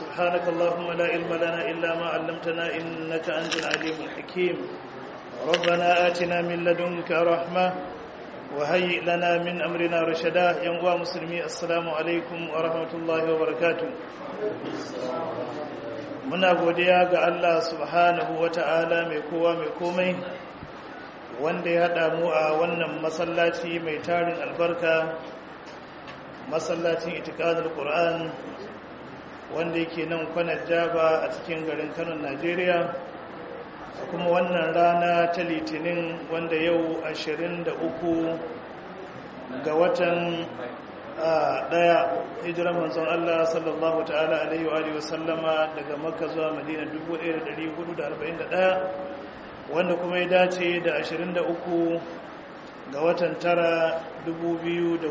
سبحانك اللهم لا علم لنا إلا ما علمتنا إنك أنت العليم الحكيم ربنا آتنا من لدنك رحمة وهيئ لنا من أمرنا رشدا ينقوى مسلمي السلام عليكم ورحمة الله وبركاته muna godiya ga Allah subhanahu wata'ala mai kowa mai komai wanda ya haɗa mu a wannan masallaci mai tarin albarka masallacin itikadar Qur'an wanda yake nan kwanar jaba a cikin garin Kano Najeriya kuma wannan rana ta litinin wanda yau 23 ga watan daya hijirar manzon Allah sallallahu ta'ala alaihi wa alihi wasallama daga makka zuwa madina 1441 wanda kuma ya dace da 23 ga watan tara 2019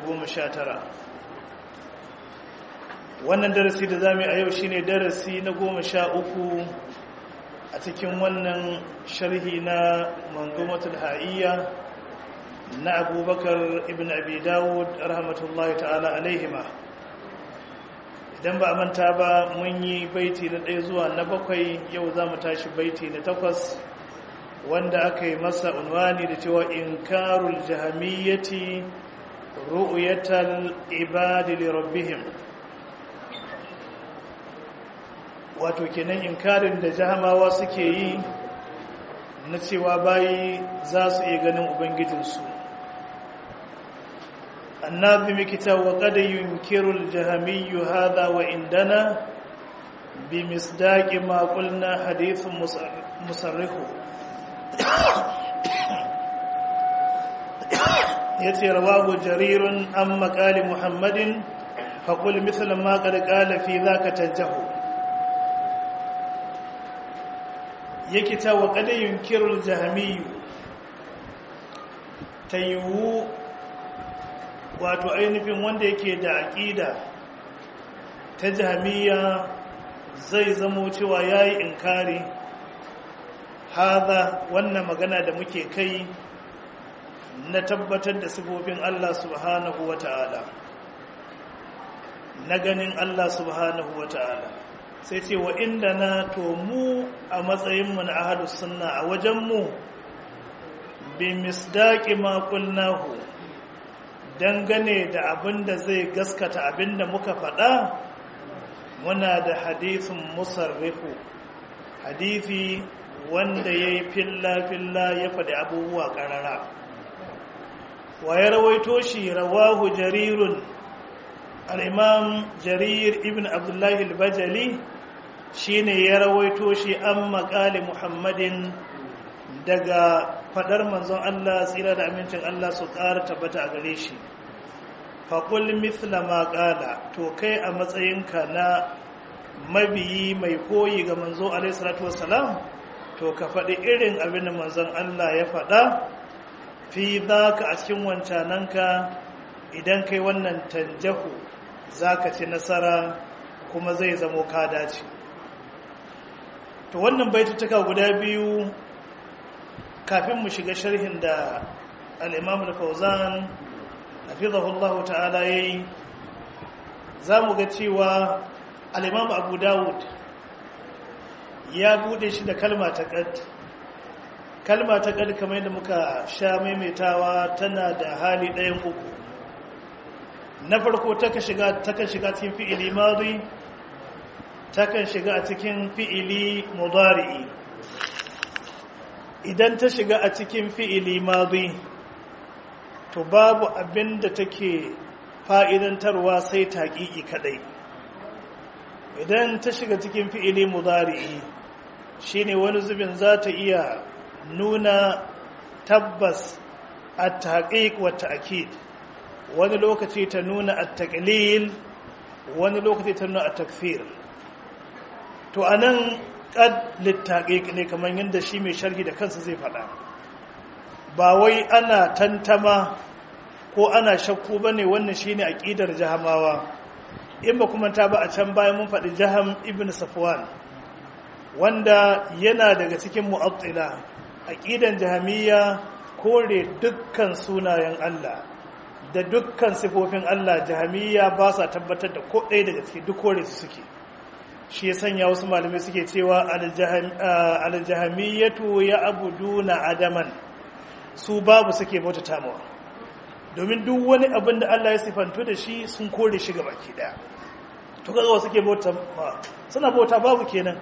wannan darasi da zamu a yau shine darasi na 13 a cikin wannan sharhi na manzumatul ha'iyya na abubakar ibn abi dawud rahmatullahi ta'ala alaihima idan ba a manta ba mun yi baiti na ɗaya zuwa na bakwai yau za mu tashi baiti na takwas wanda aka yi masa unwani da cewa inkarul jahamiyyati ru'yatal ibadi li rabbihim wato kenan inkarin da jahamawa suke yi na cewa bayi za su iya ganin ubangijinsu الناظم كتاب وقد ينكر الجهمي هذا وعندنا بمصداق ما قلنا حديث مصرح يتي رواه جرير عن مقال محمد فقل مثل ما قد قال في ذاك تنجه يكتا وقد ينكر الجهمي تيوو wato ainihin wanda yake da aƙida ta jami'a zai zamo cewa ya yi inkari haza wannan magana da muke kai na tabbatar da sifofin Allah subhanahu wa ta'ala na ganin Allah subhanahu wa ta'ala sai ce wa inda na to mu a matsayinmu na ahadus sunna a wajenmu bi misdaƙi maƙulnahu dangane da abin da zai gaskata abin da muka faɗa muna da hadithin musarrifu hadithi wanda ya yi filla-filla ya faɗi abubuwa ƙarara wa ya rawaito shi rawahu jarirun al'imam jarir ibn abdullahi al-bajali shi ne ya rawaito shi an maƙali muhammadin daga fadar manzon Allah tsira da amincin Allah su ƙara tabbata a gare shi faƙul mithla ma ƙala to kai a matsayinka na mabiyi mai koyi ga manzo alaihi salatu wassalam to ka faɗi irin abin da manzon Allah ya faɗa fi za ka a cikin wancananka idan kai wannan tanjahu za ka ci nasara kuma zai zamo ka dace to wannan baitutuka guda biyu kafin mu shiga sharhin da al'imam al-fauzan hafizahullahu ta'ala ya yi za mu ga cewa al'imam abu dawud ya bude shi da kalma ta ƙad kalma ta ƙad kamar yadda muka sha maimaitawa tana da hali ɗayan uku na farko takan shiga cikin fi'ili mazi takan shiga a cikin fi'ili mudari'i idan ta shiga a cikin fi'ili mazi to babu abin da take fa'idantarwa sai taƙiƙi kaɗai idan ta shiga cikin fi'ili mudari'i shine wani zubin za ta iya nuna tabbas a taƙiƙ wata akid wani lokaci ta nuna a taƙilil wani lokaci ta nuna a takfir to a nan kad littaƙiƙ ne kamar yadda shi mai sharhi da kansa zai faɗa ba wai ana tantama ko ana shakku ba ne wannan shi ne aƙidar jahamawa in ba kuma ta ba a can bayan mun faɗi jaham ibn safwan wanda yana daga cikin mu'attila aƙidan jahamiyya kore dukkan sunayen Allah da dukkan sifofin Allah jahamiyya ba sa tabbatar da ko ɗaya daga cikin duk kore su suke shi ya sanya wasu malamai suke cewa aljahamiyatu ya abuduna adaman su babu suke bauta tamawa domin duk wani abin da Allah ya sifantu da shi sun kore shi ga baki daya to kaga suke bauta suna bauta babu kenan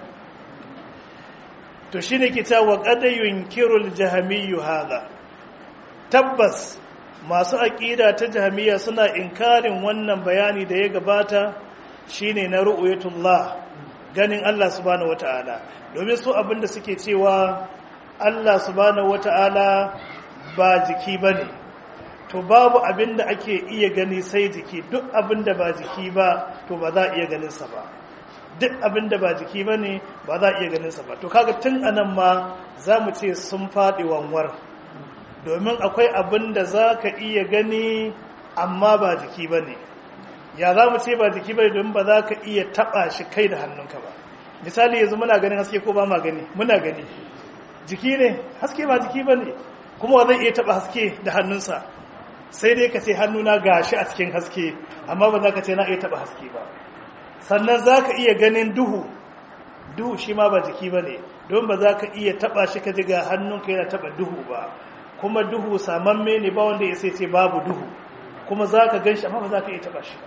to shine ke cewa qad yunkirul jahamiyyu hadha tabbas masu aqida ta jahamiyya suna inkarin wannan bayani da ya gabata shine na ru'yatullah ganin Allah subhanahu wataala domin su abinda suke cewa Allah subhanahu wataala ba jiki bane to babu abinda ake iya gani sai jiki duk abinda ba jiki ba to ba za a iya ganin sa ba duk abinda ba jiki bane ba za a iya ganin sa ba to kaga tun anan ma zamu ce sun fadi wanwar domin akwai abinda zaka iya gani amma ba jiki bane ya za mu ce ba jiki bai don ba za ka iya taba shi kai da hannunka ba misali yanzu muna ganin haske ko ba ma gani muna gani jiki ne haske ba jiki ba ne kuma wa zai iya taba haske da hannunsa sai dai ka ce hannuna gashi a cikin haske amma ba za ka ce na iya taba haske ba sannan za ka iya ganin duhu duhu shi ma ba jiki ba ne don ba za ka iya taba shi ka ji ga hannunka yana taba duhu ba kuma duhu samamme ne ba wanda ya sai ce babu duhu kuma za ka gan shi amma ba za ka iya taba shi ba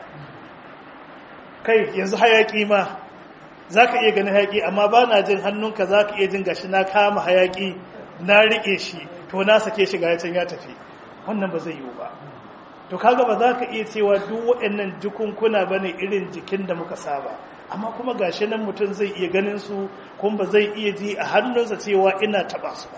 kai yanzu hayaƙi ma za ka iya ganin hayaƙi amma ba na jin hannunka za ka iya jin gashi na kama hayaƙi na riƙe shi to na sake shi ga can ya tafi wannan ba zai yiwu ba to kaga ba za ka iya cewa duk waɗannan jikunkuna ba ne irin jikin da muka saba amma kuma gashi nan mutum zai iya ganin su kuma ba zai iya ji a hannunsa cewa ina taɓa su ba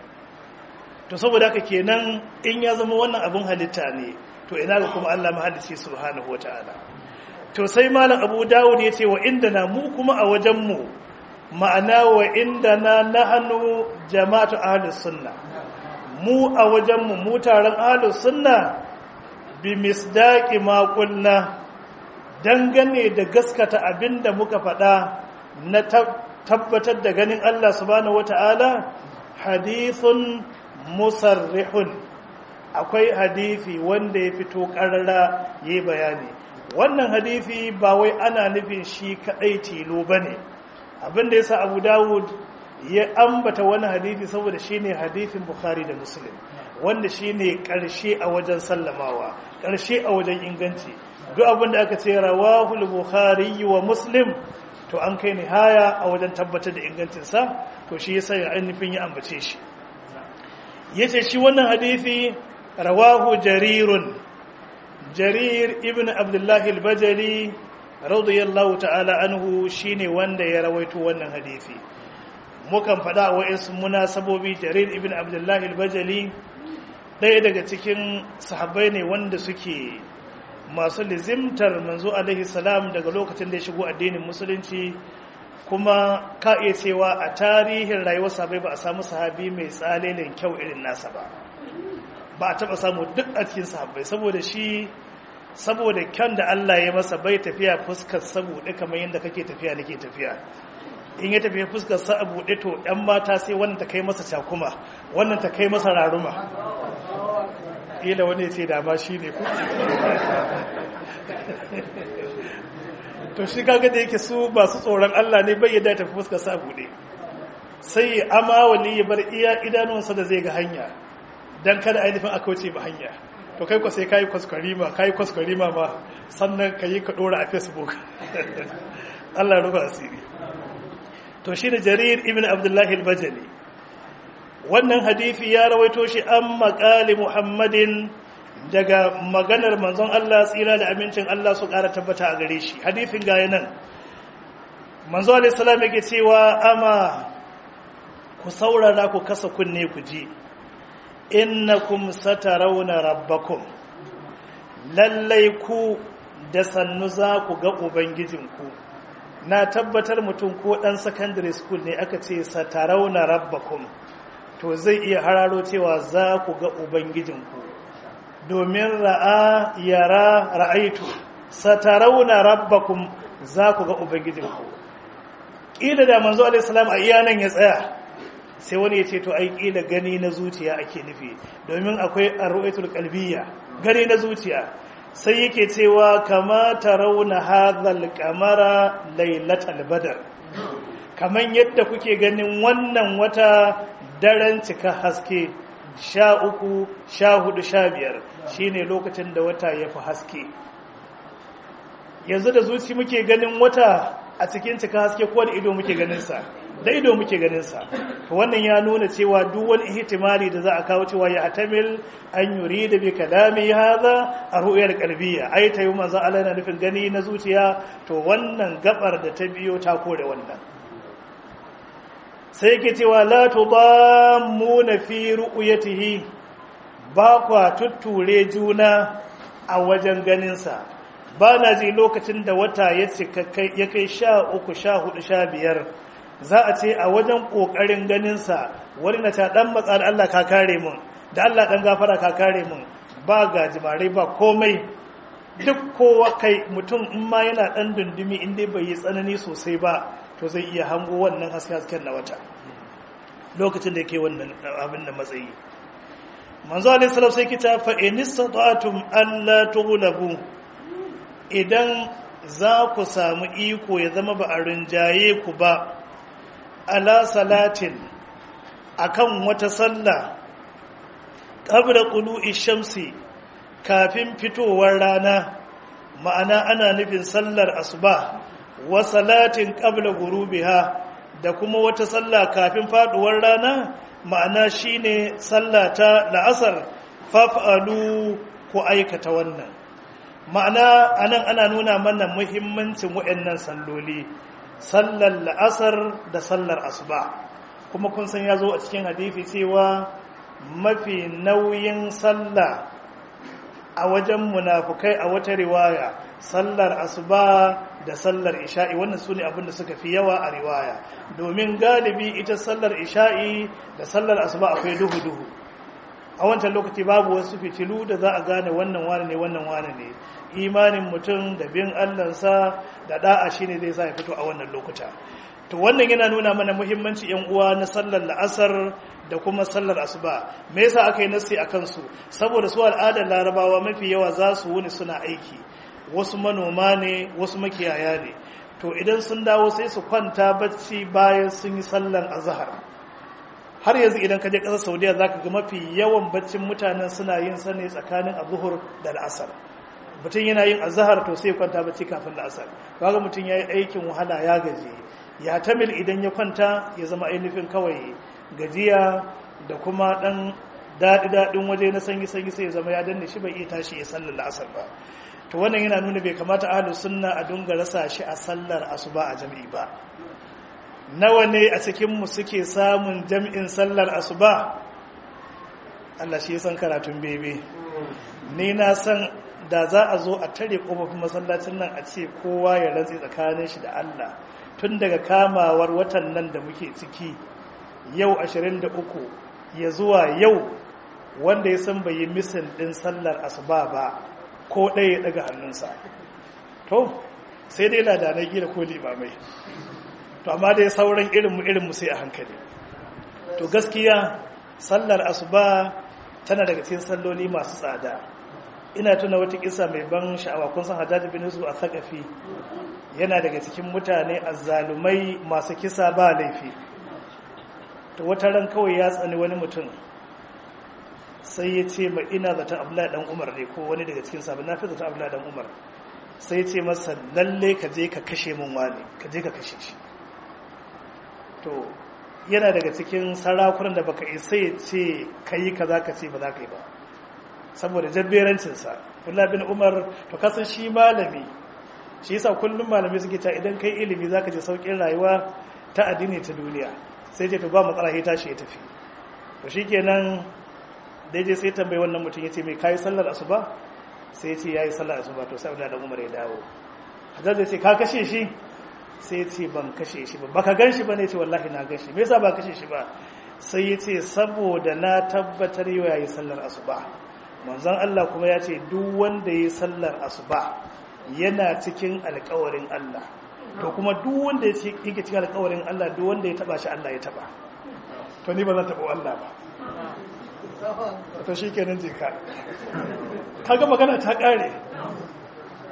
to saboda haka kenan in ya zama wannan abin halitta ne to ina ga kuma Allah mahalicci subhanahu wataala to sai malam Abu Dawud yace wa na mu kuma a wajen mu ma'ana wa indana nahnu jama'atu ahlus sunna mu a wajen mu mu taron ahlus sunna bi misdaqi ma qulna dangane da gaskata abinda muka faɗa na tabbatar da ganin Allah subhanahu wataala hadithun musarrihun akwai hadithi wanda ya fito ƙarara ya yi bayani wannan hadithi ba wai ana nufin shi kaɗai tilo ba ne abinda ya sa abu dawud ya ambata wani hadithi saboda shi ne hadithin bukhari da muslim wanda shi ne ƙarshe a wajen sallamawa ƙarshe a wajen inganci duk abinda aka ce rawahul bukhari wa muslim to an kai nihaya a wajen tabbatar da ingancinsa to shi ya sa ya ainihin ya ambace shi ya ce shi wannan hadithi rawahu jarirun jarir ibn abdullahi al-bajali radiyallahu ta'ala anhu shine wanda ya rawaito wannan hadisi mukan faɗa wa isu munasabobi jarir ibn abdullahi al-bajali ɗaya daga cikin sahabbai ne wanda suke masu lizimtar manzo alaihi salam daga lokacin da ya shigo addinin musulunci kuma ka iya cewa a tarihin rayuwar sahabai ba a samu sahabi mai tsalelin kyau irin nasa ba ba a taba samu duk a cikin sahabbai saboda shi saboda kyan da Allah ya masa bai tafiya fuskar saboda kamar yadda kake tafiya nake tafiya in ya tafiya fuskar sa a buɗe to ɗan mata sai wannan ta kai masa cakuma wannan ta kai masa raruma ila wani ya ce dama shi ne ku to shi kaga da yake su masu tsoron Allah ne bai yadda tafi fuskar sa buɗe sai ama wani ya bar iya idanunsa da zai ga hanya dan kada ainihin aka wuce ba hanya to kai ko sai kayi kwaskwarima kayi kwaskwarima ma sannan kayi ka dora a facebook Allah rufa asiri to shi da jarir ibn abdullahi al-bajali wannan hadisi ya rawaito shi an maƙali muhammadin daga maganar manzon Allah tsira da amincin Allah su ƙara tabbata a gare shi hadisin gaya nan manzo alaihi salam yake cewa ama ku saurara ku kasa kunne ku ji innakum satarawna rabbakum lallai ku da sannu za ku ga ubangijinku na tabbatar mutum ko dan secondary school ne aka ce satarawna rabbakum to zai iya hararo cewa za ku ga ubangijinku domin ra'a yara ra'aitu satarauna rabbakum za ku ga ubangijinku ƙila da manzo alaihi salam a iyanan ya tsaya sai wani ya ce to ai ƙila gani na zuciya ake nufi domin akwai arru'atul qalbiyya gani na zuciya sai yake cewa kama tarawna hadhal qamara lailatal badr kaman yadda kuke ganin wannan wata daren cika haske sha uku sha hudu sha biyar shine lokacin da wata ya fi haske yanzu da zuci muke ganin wata a cikin cika haske ko da ido muke ganinsa da ido muke ganinsa wannan ya nuna cewa duk wani ihtimali da za a kawo cewa ya atamil an yuri da bi kalami haza a ru'yar qalbiyya ai ta yi manzo Allah yana nufin gani na zuciya to wannan gabar da ta biyo ta kore wannan sai yake cewa la tudammuna fi ru'yatihi ba kwa tutture juna a wajen ganinsa ba na ji lokacin da wata ya ya kai sha uku sha hudu sha biyar za a ce a wajen ƙoƙarin ganinsa wani na ta ɗan matsar Allah ka kare mun da Allah ɗan gafara ka kare mun ba gajimare ba komai duk kowa kai mutum in ma yana ɗan dundumi in dai bai yi tsanani sosai ba to zai iya hango wannan haske hasken na wata lokacin da yake wannan abin da matsayi manzo alaihi salam sai kita fa in istata'tum alla tughlabu idan za ku samu iko ya zama ba a rinjaye ku ba ala salatin akan wata sallah qabla qulu'i shamsi kafin fitowar rana ma'ana ana nufin sallar asuba wa salatin qabla ghurubiha da kuma wata sallah kafin faduwar rana ma'ana shine sallah ta la'asar faf'alu ku aikata wannan ma'ana anan ana nuna mana muhimmancin waɗannan salloli sallar la'asar da sallar asuba kuma kun san ya zo a cikin hadithi cewa mafi nauyin sallah a wajen munafukai a wata riwaya sallar asuba da sallar isha'i wannan su ne abinda suka fi yawa a riwaya domin galibi ita sallar isha'i da sallar asuba akwai duhu-duhu a wancan lokaci babu wasu fitilu da za a gane wannan wane ne wannan wane ne imanin mutum da bin allansa da da'a shine zai sa ya fito a wannan lokuta to wannan yana nuna mana muhimmanci yan uwa na sallar la'asar da kuma sallar asuba me yasa aka yi nasi a kansu saboda su al'adar larabawa mafi yawa za su wuni suna aiki wasu manoma ne wasu makiyaya ne to idan sun dawo sai su kwanta bacci bayan sun yi sallar azhar har yanzu idan ka je ƙasar saudiya za ka ga mafi yawan baccin mutanen suna yin sa ne tsakanin abuhur da la'asar mutum yana yin azahar to sai kwanta bacci kafin la'asar kaga mutum ya yi aikin wahala ya gaji ya tamil idan ya kwanta ya zama ainihin kawai gajiya da kuma ɗan daɗi-daɗin waje na sanyi-sanyi sai ya zama ya danne shi bai iya tashi ya sallar la'asar ba to wannan yana nuna bai kamata ahlus sunna a dunga rasa shi a sallar asuba a jami'i ba nawa ne a cikinmu suke samun jam'in sallar asuba Allah shi san karatun bebe ni na san da za a zo a tare kofofin masallacin nan a ce kowa ya rantsi tsakanin shi da Allah tun daga kamawar watan nan da muke ciki yau 23 ya zuwa yau wanda ya san bai yi misin din sallar asuba ba ko ɗaya daga hannunsa to sai dai ladanai gida ko limamai to amma dai sauran irinmu irinmu sai a hankali to gaskiya sallar asuba tana daga cikin salloli masu tsada ina tuna wata kisa mai ban sha'awa kun san hajjaji bin yusuf a sakafi yana daga cikin mutane azzalumai masu kisa ba laifi to wata ran kawai ya tsani wani mutum sai ya ce ma ina zaton abdullahi dan umar ne ko wani daga cikin sabon na fi zaton abdullahi dan umar sai ya ce masa lalle ka je ka kashe min wani ka je ka kashe shi to yana daga cikin sarakunan da baka isa ya ce ka yi ka za ka ce ba za ka yi ba saboda jabberancinsa Abdullah bin Umar to kasan shi malami shi yasa kullum malami suke ta idan kai ilimi zaka je saukin rayuwa ta addini ta duniya sai je to ba matsala sai tashi ya tafi to shikenan dai je sai tambayi wannan mutum yace mai kai sallar asuba sai yace yayi sallar asuba to sai Abdullah Umar ya dawo Hajjaj ya ce ka kashe shi sai ce ban kashe shi ba baka gan shi ba ne ce wallahi na gan shi me yasa ba kashe shi ba sai ya ce saboda na tabbatar yau yayi sallar asuba manzon Allah kuma ya ce duk wanda yayi sallar asuba yana cikin alƙawarin Allah to kuma duk wanda yake cikin alƙawarin Allah duk wanda ya taba shi Allah ya taba to ni ba zan taba Allah ba to shikenan je ka kaga magana ta kare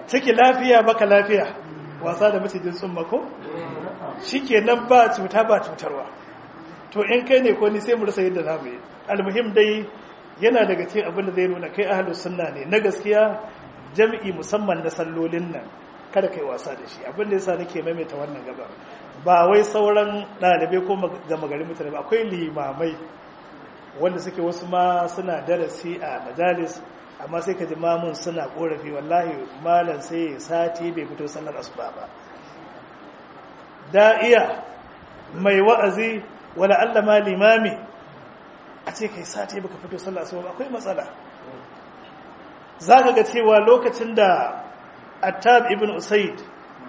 ciki lafiya baka lafiya wasa da macijin tsumma ko shikenan ba cuta ba cutarwa to in kai ne ko ni sai mu rasa yadda za mu yi almuhim dai yana daga cikin abin da zai nuna kai ahlus sunna ne na gaskiya jami'i musamman na sallolin nan kada kai wasa da shi abin da yasa nake maimaita wannan gaba ba wai sauran ɗalibai ko gama gari mutane ba akwai limamai wanda suke wasu ma suna darasi a majalis amma sai ka ji mamun suna korafi wallahi malam sai sati bai fito sallar asuba ba da iya mai wa'azi wala Allah ma limami a ce kai sati baka fito sallar asuba ba akwai matsala zaka ga cewa lokacin da Attab ibn Usaid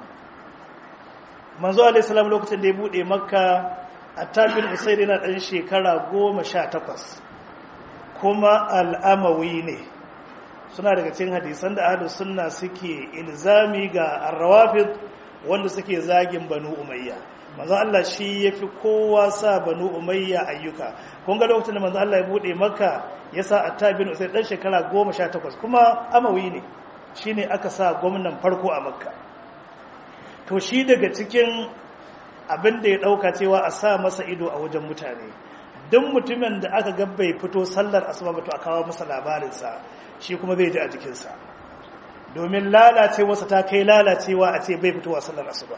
manzo alaihi salam lokacin da ya bude makka Attab ibn Usaid yana dan shekara 18 kuma al'amawi ne suna daga cikin hadisan da ahlus sunna suke ilzami ga ar-rawafid wanda suke zagin banu umayya manzo Allah shi yafi kowa sa banu umayya ayyuka kun ga lokacin da manzo Allah ya bude makka ya sa Attab ibn Usaid dan shekara 18 kuma amawi ne shine aka sa gwamnan farko a makka to shi daga cikin abin da ya dauka cewa a sa masa ido a wajen mutane duk mutumin da aka ga bai fito sallar asuba ba to a kawo masa labarinsa shi kuma zai ji a jikinsa domin lalacewarsa ta kai lalacewa a ce bai fitowa sallar asuba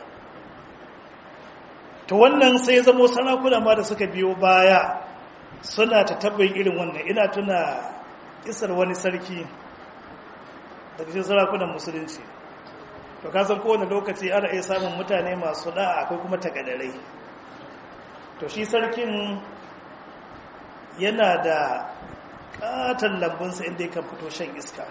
to wannan sai ya zamo sarakuna ma da suka biyo baya suna ta tabbin irin wannan ina tuna isar wani sarki daga cikin sarakunan musulunci to kasan kowane lokaci ana iya samun mutane masu da'a akwai kuma takadarai to shi sarkin yana da katon lambunsa inda kan fito shan iska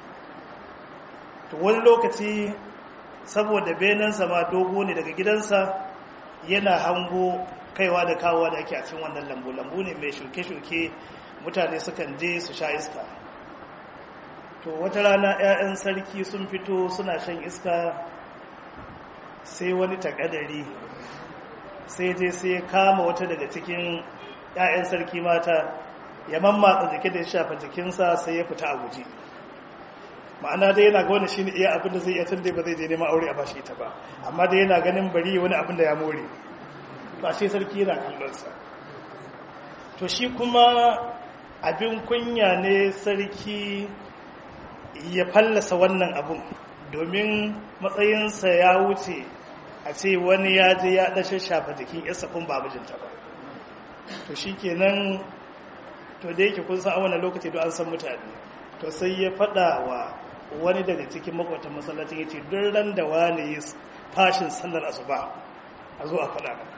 to wani lokaci saboda benansa ma dogo ne daga gidansa yana hango kaiwa da kawowa da ake a cikin wannan lambu lambu ne mai shuke-shuke mutane sukan je su sha iska to wata rana 'ya'yan sarki sun fito suna shan iska sai wani takadari sai je sai kama wata daga cikin 'ya'yan sarki mata ya mammatsa jiki da ya shafa jikinsa sai ya fita a guji ma'ana dai yana ga wani shi ne iya abin da zai iya tun dai ba zai je neman aure a bashi ita ba amma dai yana ganin bari wani abin da ya more ba shi sarki yana kallonsa to shi kuma abin kunya ne sarki ya fallasa wannan abun domin matsayinsa ya wuce a ce wani ya je ya ɗashe shafa jikin yasa kun ba mijinta ba to shi kenan to da yake kun san a wannan lokaci don an san mutane to sai ya faɗa wa wani daga cikin makwatan masallacin ya ce don ran da wani yi fashin sallar asuba a zo a faɗa ba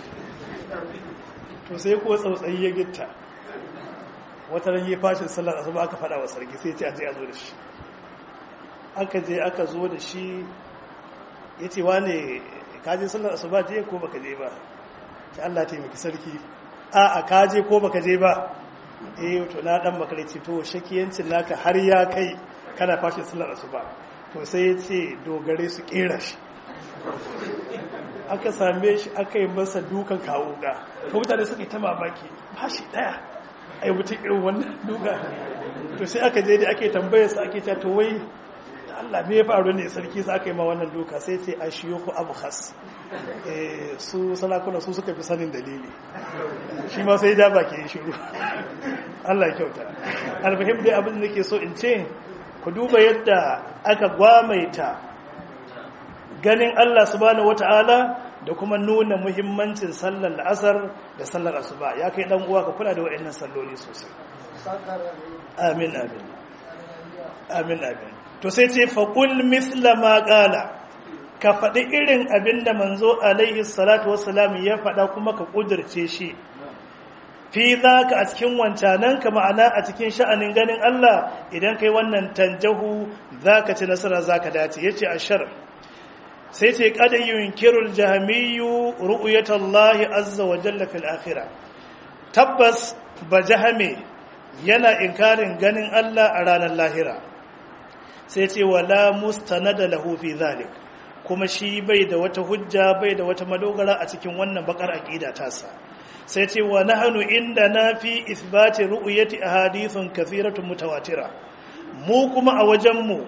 to sai ko tsautsayi ya gitta wata ran yi fashin sallar asuba aka faɗa wa sarki sai ce a je a zo da shi aka je aka zo da shi ya ce wane kaje sallar asuba je ko baka je ba ta Allah taimaki sarki a a kaje ko baka je ba eh to na dan makarici to shakiyancin naka har ya kai kana fashin sallar asuba to sai ya ce dogare su kera shi aka same shi aka yi masa dukan kawo ga to mutane suka yi ta mamaki fashi daya ai mutum irin wannan duka to sai aka je da ake tambayar sa ake ta to wai Allah me ya faru ne sarki sa aka yi ma wannan duka sai ce a shiyo ku abu khas su salakuna su suka fi sanin dalili shi ma sai ja baki ya shiru Allah kyauta alfahim dai abin da ke so in ce ku duba yadda aka gwamaita ganin Allah subhanahu wata'ala da kuma nuna muhimmancin sallar la'asar da sallar asuba ya kai dan uwa ka kula da waɗannan salloli sosai amin amin amin amin to sai ce faƙul misla ma ƙala ka faɗi irin abin da manzo alaihi salatu wassalam ya faɗa kuma ka ƙudurce shi fi za ka a cikin wancanan ka ma'ana a cikin sha'anin ganin Allah idan kai wannan tanjahu za ka ci nasara za ka dace ya ce a shar sai ce kada yunkirul jahamiyu ru'uyatallahi azza wa jalla fil akhirah tabbas ba jahame yana inkarin ganin Allah a ranar lahira sai ce wala mustanada lahu fi zalik kuma shi bai da wata hujja bai da wata madogara a cikin wannan bakar aqida tasa sai ce wa nahnu inda na fi ithbati ru'yati ahadithun kathiratun mutawatira mu kuma a wajen mu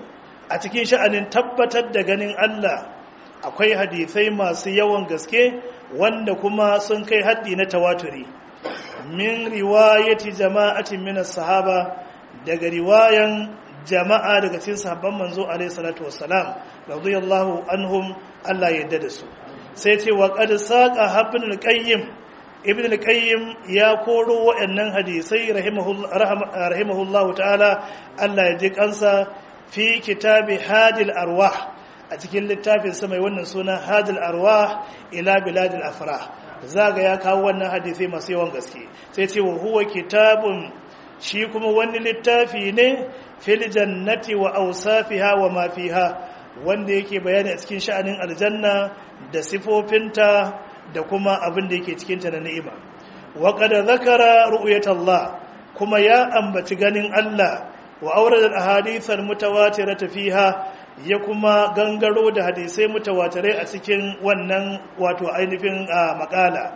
a cikin sha'anin tabbatar da ganin Allah akwai hadisai masu yawan gaske wanda kuma sun kai haddi na tawaturi min riwayati jama'atin min sahaba daga riwayan jama'a daga cikin sahabban manzo alaihi salatu wassalam radiyallahu anhum Allah ya yarda da su sai ce wa qad saqa ibn al-qayyim ibn al-qayyim ya koro waɗannan hadisai rahimahullahu ta'ala Allah ya ji kansa fi kitabi hadil arwah a cikin littafin sa mai wannan suna hadil arwah ila biladil afrah zaga ya kawo wannan hadisai masu yawan gaske sai ce wa huwa kitabun shi kuma wani littafi ne fil jannati wa awsafiha wa ma fiha wanda yake bayani a cikin sha'anin aljanna da sifofinta da kuma abin da yake cikin ta na ni'ima wa qad zakara ru'yatallah kuma ya ambaci ganin Allah wa awrada al-ahadith al-mutawatirata fiha ya kuma gangaro da hadisai mutawatirai a cikin wannan wato ainihin makala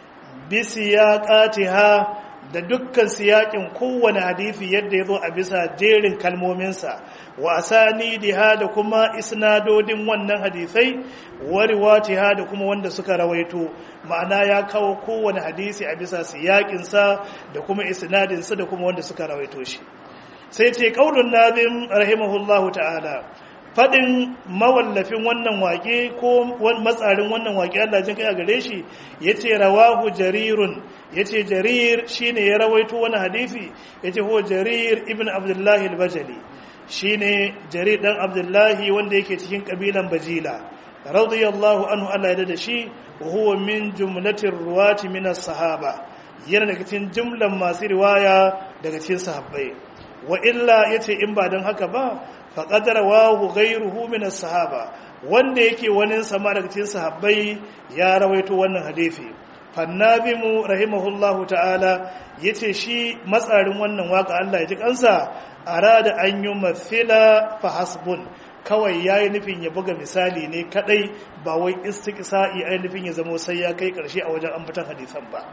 bisiyaqatiha da dukkan siyakin kowane hadisi yadda ya zo a bisa jerin kalmominsa wa asanidiha da kuma isnadodin wannan hadisai wa riwatiha da kuma wanda suka rawaito ma'ana ya kawo kowane hadisi a bisa siyakinsa da kuma isnadinsa da kuma wanda suka rawaito shi sai ce qaulun nazim rahimahullahu ta'ala fadin mawallafin wannan waƙe ko matsarin wannan waƙe Allah jin kai a gare shi yace rawahu jarirun yace jarir shine ya rawaito wani hadisi yace ho jarir ibn abdullahi al-bajali shine jarir dan abdullahi wanda yake cikin kabilan bajila radiyallahu anhu Allah ya da shi wa huwa min jumlatir ruwati min as-sahaba yana daga cikin jumlan masu riwaya daga cikin sahabbai wa illa yace in ba dan haka ba faqad rawahu ghayruhu min as-sahaba wanda yake wani sama daga cikin sahabbai ya rawaito wannan hadisi fannabimu rahimahullahu ta'ala yace shi matsarin wannan waka Allah ya ji kansa arada an yi mathila fa hasbun kawai yayi nufin ya buga misali ne kadai ba wai istiqsa'i ai nufin ya zamo sai ya kai karshe a wajen ambatan hadisan ba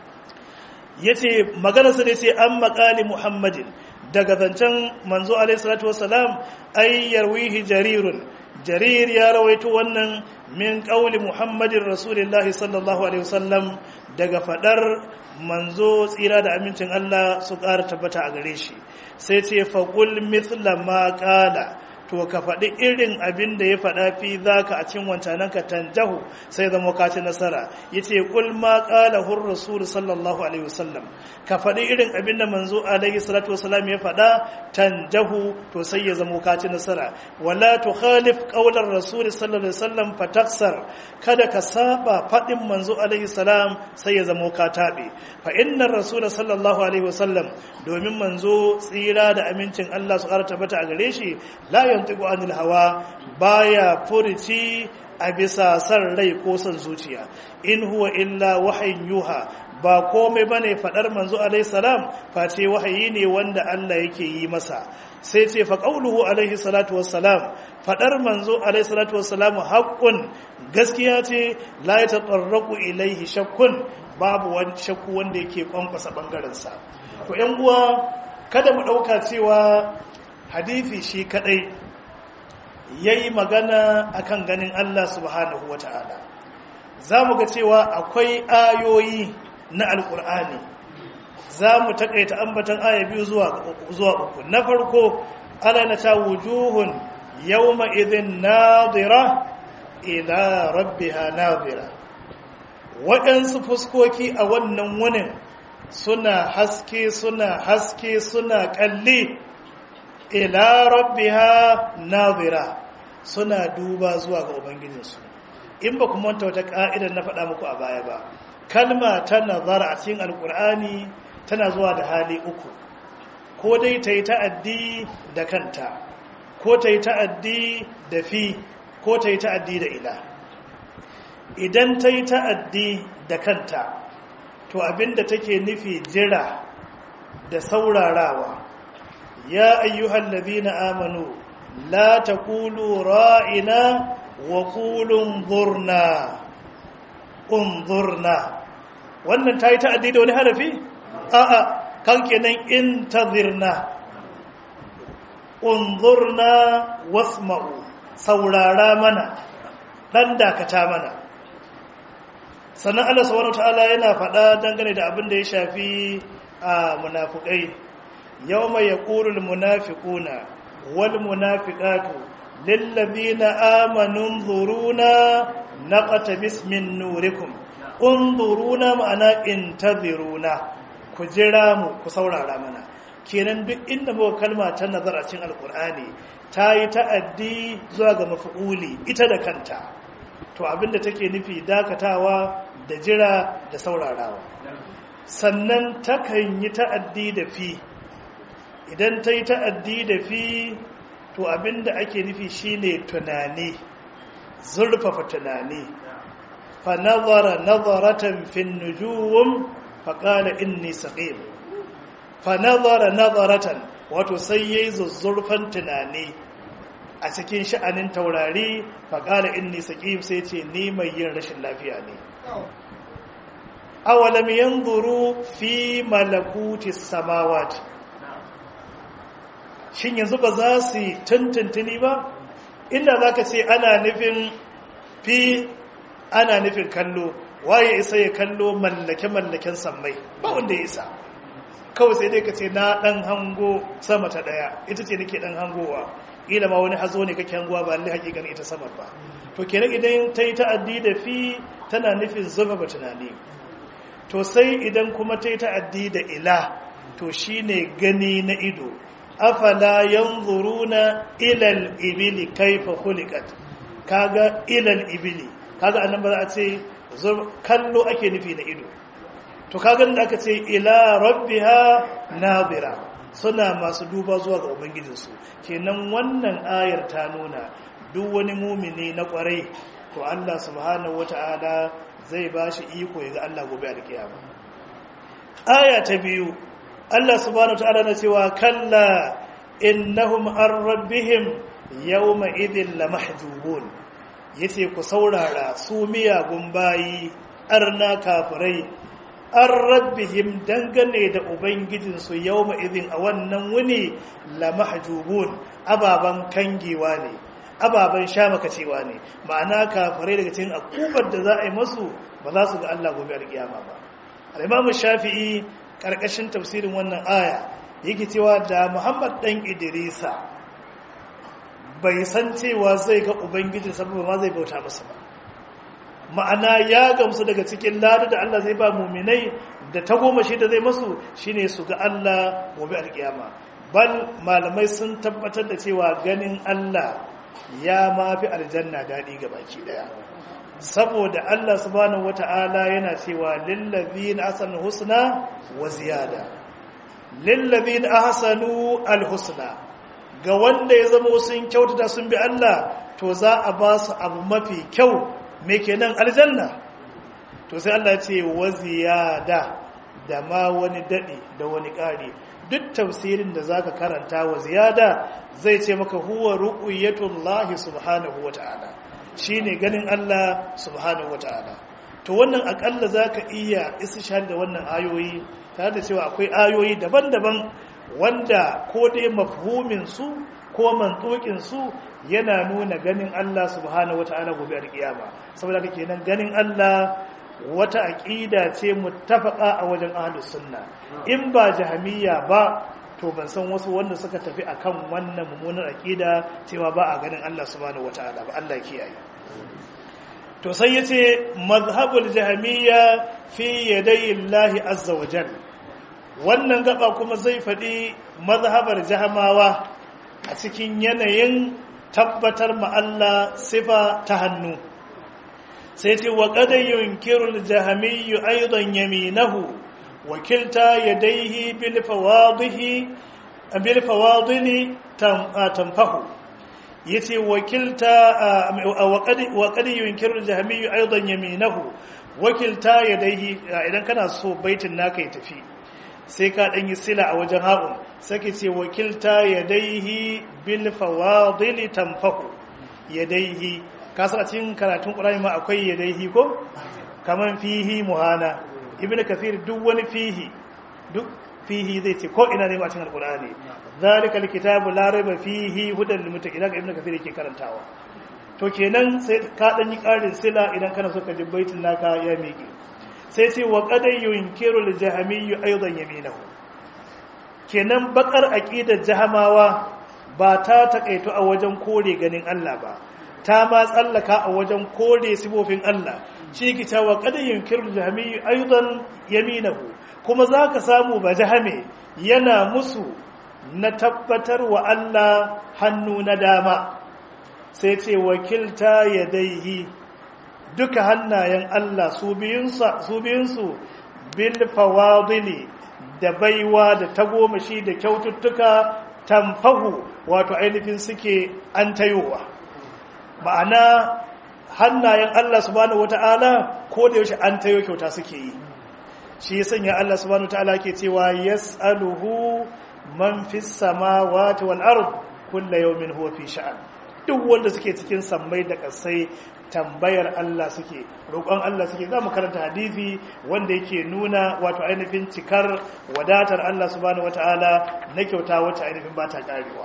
yace magana sa ne sai an maqali muhammadin daga zancen manzo alaihi salatu wassalam ay yarwihi jarirun jarir ya rawaito wannan min qauli muhammadin rasulillahi sallallahu alaihi wasallam daga fadar manzo tsira da amincin Allah su ƙara tabbata a gare shi sai ce faqul mithla ma qala to ka faɗi irin abin da ya faɗa fi zaka a cikin wancanan ka tanjahu sai zama ka ci nasara yace qul ma qala hur rasul sallallahu alaihi wasallam ka faɗi irin abin da manzo alaihi salatu wasallam ya faɗa tanjahu to sai ya zama ka ci nasara wala tukhalif qawlar rasul sallallahu alaihi wasallam fataksar kada ka saba faɗin manzo alaihi salam sai ya zama ka tabe fa innar rasul sallallahu alaihi wasallam domin manzo tsira da amincin Allah su ƙara tabbata a gare shi la yantiqu anil hawa baya furici a bisa san rai ko san zuciya in huwa illa wahayin yuha ba komai bane fadar manzo alaihi salam face wahayi ne wanda Allah yake yi masa sai ce fa qauluhu alaihi salatu wassalam fadar manzo alaihi salatu wassalam haqqun gaskiya ce la yatatarraqu ilaihi shakkun babu wani shakku wanda yake kwankwasa bangaren sa to yan uwa kada mu dauka cewa hadisi shi kadai yayi magana akan ganin Allah subhanahu wataala zamu ga cewa akwai ayoyi na alkur'ani za mu takaita ambatan aya biyu zuwa uku na farko ala na ta wujuhun yawma idhin nadira ila rabbiha nadira waɗansu fuskoki a wannan wunin suna haske suna haske suna kalli ila rabbiha nadira suna duba zuwa ga ubangijinsu in ba kuma wanta wata ka'idar na faɗa muku a baya ba kalma ta nazara a cikin alkur'ani tana zuwa da hali uku ko dai ta yi ta'addi da kanta ko ta yi ta'addi da fi ko ta yi ta'addi da ila idan ta yi ta'addi da kanta to abinda take nufi jira da saurarawa ya ayyuhal ladina amanu la taqulu ra'ina wa qulu zurna unzurna wannan ta yi ta'addi da wani harafi a'a kan kenan intazirna unzurna wasma'u saurara mana dan dakata mana sannan Allah subhanahu ta'ala yana faɗa dangane da abin da ya shafi a munafikai yawma yaqulu almunafiquna wal munafiqatu lil ladina amanu nzuruna naqtabis min nurikum unzuruna ma'ana intaziruna ku jira mu ku saurara mana kenan duk inda muka kalma ta nazar a cikin alkur'ani ta yi ta'addi zuwa ga mafi'uli ita da kanta to abinda take nufi dakatawa da jira da saurarawa sannan takan yi ta'addi da fi idan ta yi ta'addi da fi to abinda ake nufi shine tunani zurfafa tunani fa nazara nazaratan fin nujum fa qala inni saqim fa nazara nazaratan wato sai yayi zuzzurfan tunani a cikin sha'anin taurari fa qala inni saqim sai ce ni mai yin rashin lafiya ne awalam yanzuru fi malakuti samawati shin yanzu ba za su tuntuntuni ba inda za ka ce ana nufin fi ana nufin kallo waye isa ya kallo mallake-mallaken sammai ba wanda ya isa kawai sai dai ka ce na dan hango sama ta daya ita ce nake dan hangowa ila ma wani hazo ne kake hangowa ba lalle hakikan ita samar ba to kenan idan ta yi ta'addi da fi tana nufin zurfafa tunani to sai idan kuma ta yi ta'addi da ila to shine gani na ido afala yanzuruna ilal ibili kaifa khuliqat kaga ilal ibili kaga annan ba za a ce kallo ake nufi na ido to kaga da aka ce ila rabbiha nadira suna masu duba zuwa ga ubangijinsu kenan wannan ayar ta nuna duk wani mumini na kwarai to Allah subhanahu wata'ala zai bashi iko ya ga Allah gobe alkiyama aya ta biyu Allah subhanahu wata'ala na cewa kalla innahum an rabbihim yawma idhin lamahjubun yace ku saurara su miyagun bayi arna kafirai an rabbihim dangane da ubangijinsu yawma idhin a wannan wuni lamahjubun ababan kangewa ne ababan shamakacewa ne ma'ana kafirai daga cikin akubar da za a yi masu ba za su ga Allah gobe alkiyama ba al-imamu shafi'i karkashin tafsirin wannan aya yake cewa da Muhammad dan Idrisa bai san cewa zai ga ubangiji saboda ma zai bauta masa ba ma'ana ya gamsu daga cikin lada da Allah zai ba muminai da ta goma shi da zai masu shine su ga Allah gobe alkiyama bal malamai sun tabbatar da cewa ganin Allah ya mafi aljanna daɗi ga baki ɗaya saboda Allah subhanahu wata'ala yana cewa lillazina ahsanu husna wa ziyada lillazina ahsanu alhusna ga wanda ya zama sun kyautata sun bi Allah to za a ba su abu mafi kyau me kenan aljanna to sai Allah ya ce wa ziyada da ma wani dadi da wani ƙari duk tafsirin da zaka karanta wa ziyada zai ce maka huwa ru'yatullahi subhanahu wata'ala shine ganin Allah subhanahu wata'ala to wannan akalla zaka iya istishhad da wannan ayoyi tare da cewa akwai ayoyi daban-daban wanda ko dai mafhumin su ko mantukin su yana nuna ganin Allah subhanahu wata'ala gobe a kiyama saboda kake nan ganin Allah wata aqida ce muttafaqa a wajen ahlus sunna in ba jahamiyya ba to ban san wasu wanda suka tafi akan wannan mummunar aqida cewa ba a ganin Allah subhanahu wataala ba Allah kiyaye to sai yace mazhabul jahamiyya fi yaday Allah azza wa jal wannan gaba kuma zai fadi mazhabar jahamawa a cikin yanayin tabbatar ma Allah sifa ta hannu sai ce wa qad yunkiru al-jahamiyyu aidan yaminahu wakilta yadaihi bil fawadihi bil fawadili tanfahu yace wakilta wa qad yunkiru al-jahmiyyu aidan yaminahu wakilta yadaihi idan kana so baitin naka ya tafi sai ka dan yi sila a wajen haƙun sake ce wakilta yadaihi bil fawadili tanfahu yadaihi ka san a cikin karatun Qur'ani ma akwai yadaihi ko kaman fihi muhana ibn kathir duk wani fihi duk fihi zai ce ko ina ne a cikin alqur'ani zalikal kitabu la raiba fihi hudan lil muttaqin ga ibnu kathir yake karantawa to kenan sai ka dan yi karin sila idan kana so ka ji baitin naka ya miƙe sai ce wa qad yunkiru al jahamiyyu aidan yaminahu kenan bakar aqidar jahamawa ba ta takaito a wajen kore ganin Allah ba ta ma tsallaka a wajen kore sifofin Allah shi ki ta wa qad yunkiru al jahamiyyu aidan yaminahu kuma zaka samu ba jahame yana musu na tabbatar wa Allah hannu na dama sai ce wakilta ya daihi duka hannayen Allah su biyunsu bil fawadili da baiwa da tagomashi da kyaututtuka tamfahu wato ainihin suke an tayowa ma'ana hannayen Allah subhanahu wata'ala ko da yaushe an tayo kyauta suke yi shi sanya Allah subhanahu wata'ala ke cewa yas'aluhu man fi samawati wal ard kullu yawmin huwa fi sha'an duk wanda suke cikin sammai da kasai tambayar Allah suke roƙon Allah suke za mu karanta hadisi wanda yake nuna wato ainihin cikar wadatar Allah subhanahu wataala na kyauta wacce ainihin ba ta karewa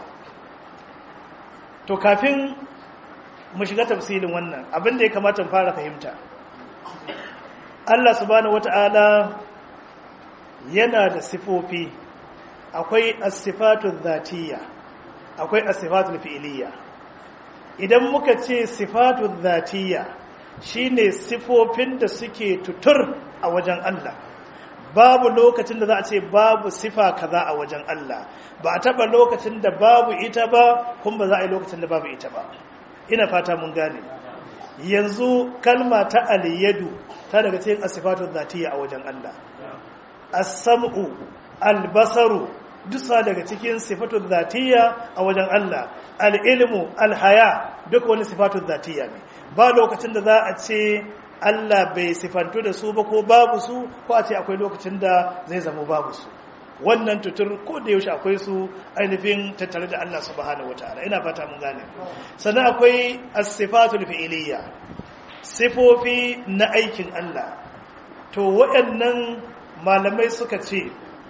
to kafin mu shiga tafsilin wannan abin da ya kamata mu fara fahimta Allah subhanahu wataala yana da sifofi akwai as-sifatu dhatiyya akwai as-sifatu fi'liyya idan muka ce sifatu dhatiyya shine sifofin da suke tutur a wajen Allah babu lokacin da za a ce babu sifa kaza a wajen Allah ba a taba lokacin da babu ita ba kuma ba za a yi lokacin da babu ita ba ina fata mun gane yanzu kalma ta aliyadu ta daga cikin as-sifatu dhatiyya a wajen Allah as-sam'u al-basaru dusa daga cikin sifatun zatiyya a wajen Allah al'ilmu alhaya duk wani sifatun zatiyya ne ba lokacin da za a ce Allah bai sifantu da su ba ko babu su ko a ce akwai lokacin da zai zama babu su wannan tutur ko da yaushe akwai su ainihin tattare da Allah subhanahu wataala ina fata mun gane sannan akwai as-sifatul fi'liyya sifofi na aikin Allah to waɗannan malamai suka ce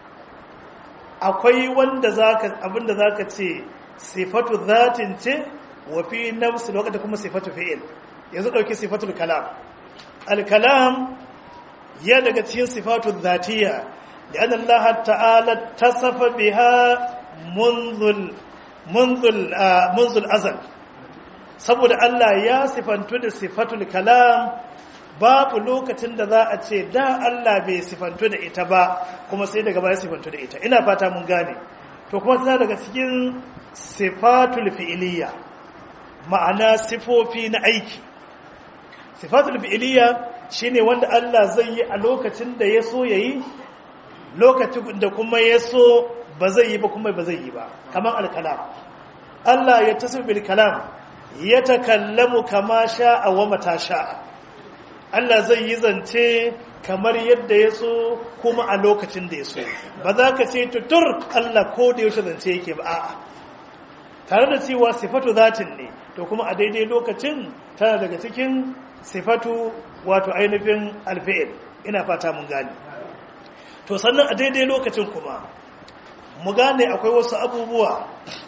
akwai wanda zaka abinda zaka ce sifatu zatin ce wa fi nafsi lokacin kuma sifatu fi'il yanzu dauki sifatul kalam al-kalam ya daga cikin sifatu zatiyya لأن الله تعالى اتصف بها منذ منذ منذ الأزل saboda Allah ya sifantu da sifatul kalam babu lokacin da za a ce da Allah bai sifantu da ita ba kuma sai daga baya sifantu da ita ina fata mun gane to kuma tana daga cikin sifatul fi'iliya ma'ana sifofi na aiki sifatul fi'iliya shine wanda Allah zai yi a lokacin da ya so yayi lokacin da kuma ya so ba zai yi ba kuma ba zai yi ba kamar alkalam Allah ya tasir bil kalam ya takallamu kama sha'a wa mata sha'a Allah zai yi zance kamar yadda ya so kuma a lokacin da ya so ba za ka ce tutur Allah ko da yaushe zance yake ba a'a tare da cewa sifatu zatin ne to kuma a daidai lokacin tana daga cikin sifatu wato ainihin alfi'il ina fata mun gane to sannan a daidai lokacin kuma mu gane akwai wasu abubuwa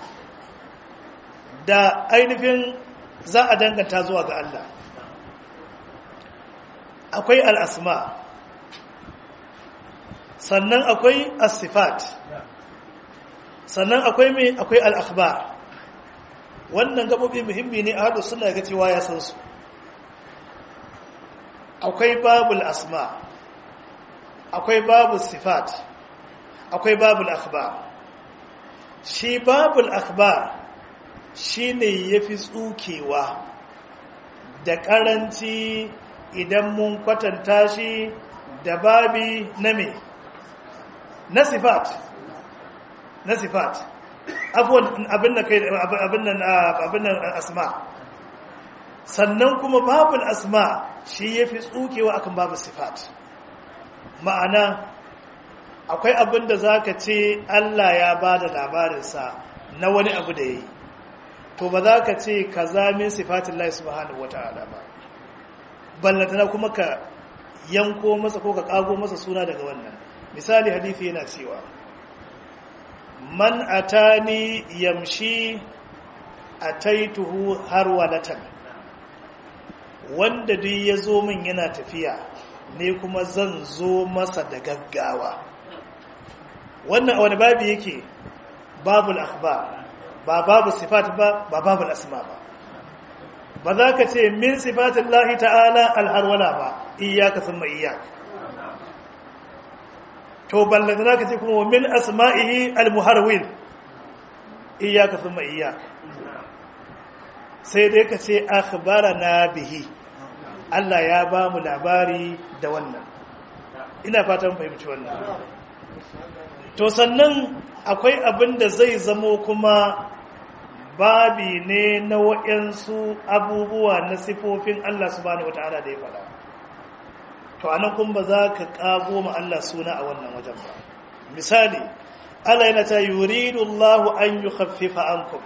da ainihin za a danganta zuwa ga Allah akwai al'asma sannan akwai asifat sannan akwai mai akwai al'akhbar wannan gabobi muhimmi ne a haɗu suna ga cewa ya san su akwai babul asma akwai babul sifat akwai babul akhbar shi babul akhbar shi ne ya fi tsukewa da ƙaranci idan mun kwatanta shi da babi na me na sifat na sifat abin da kai abin nan asma sannan kuma babul asma shi ya fi tsukewa akan babu sifat ma'ana akwai abin da za ka ce Allah ya ba da labarinsa na wani abu da ya yi to ba za ka ce ka zamin sifatin lai subhanahu wa ta'ala ba ballantana kuma ka yanko masa ko ka kago masa suna daga wannan misali hadithi yana cewa man atani yamshi ataituhu har walatan wanda duk ya zo min yana tafiya ne kuma zan zo masa da gaggawa wannan a wani babu yake babul akhbar ba babu sifat ba ba babul asma ba ba za ka ce min sifatin lahi ta'ala alharwala ba iyaka sun ma iyaka to ballanta za ka ce kuma min asma'ihi almuharwin iyaka sun ma iyaka sai dai ka ce na bihi Allah ya ba mu labari da wannan ina fatan fahimci wannan to sannan akwai abin da zai zamo kuma babi ne na waɗansu abubuwa na sifofin Allah subhanahu wata'ala da ya faɗa to anan kun ba za ka ƙago ma Allah suna a wannan wajen ba misali Allah yana ta yuridu Allah an yukhaffifa ankum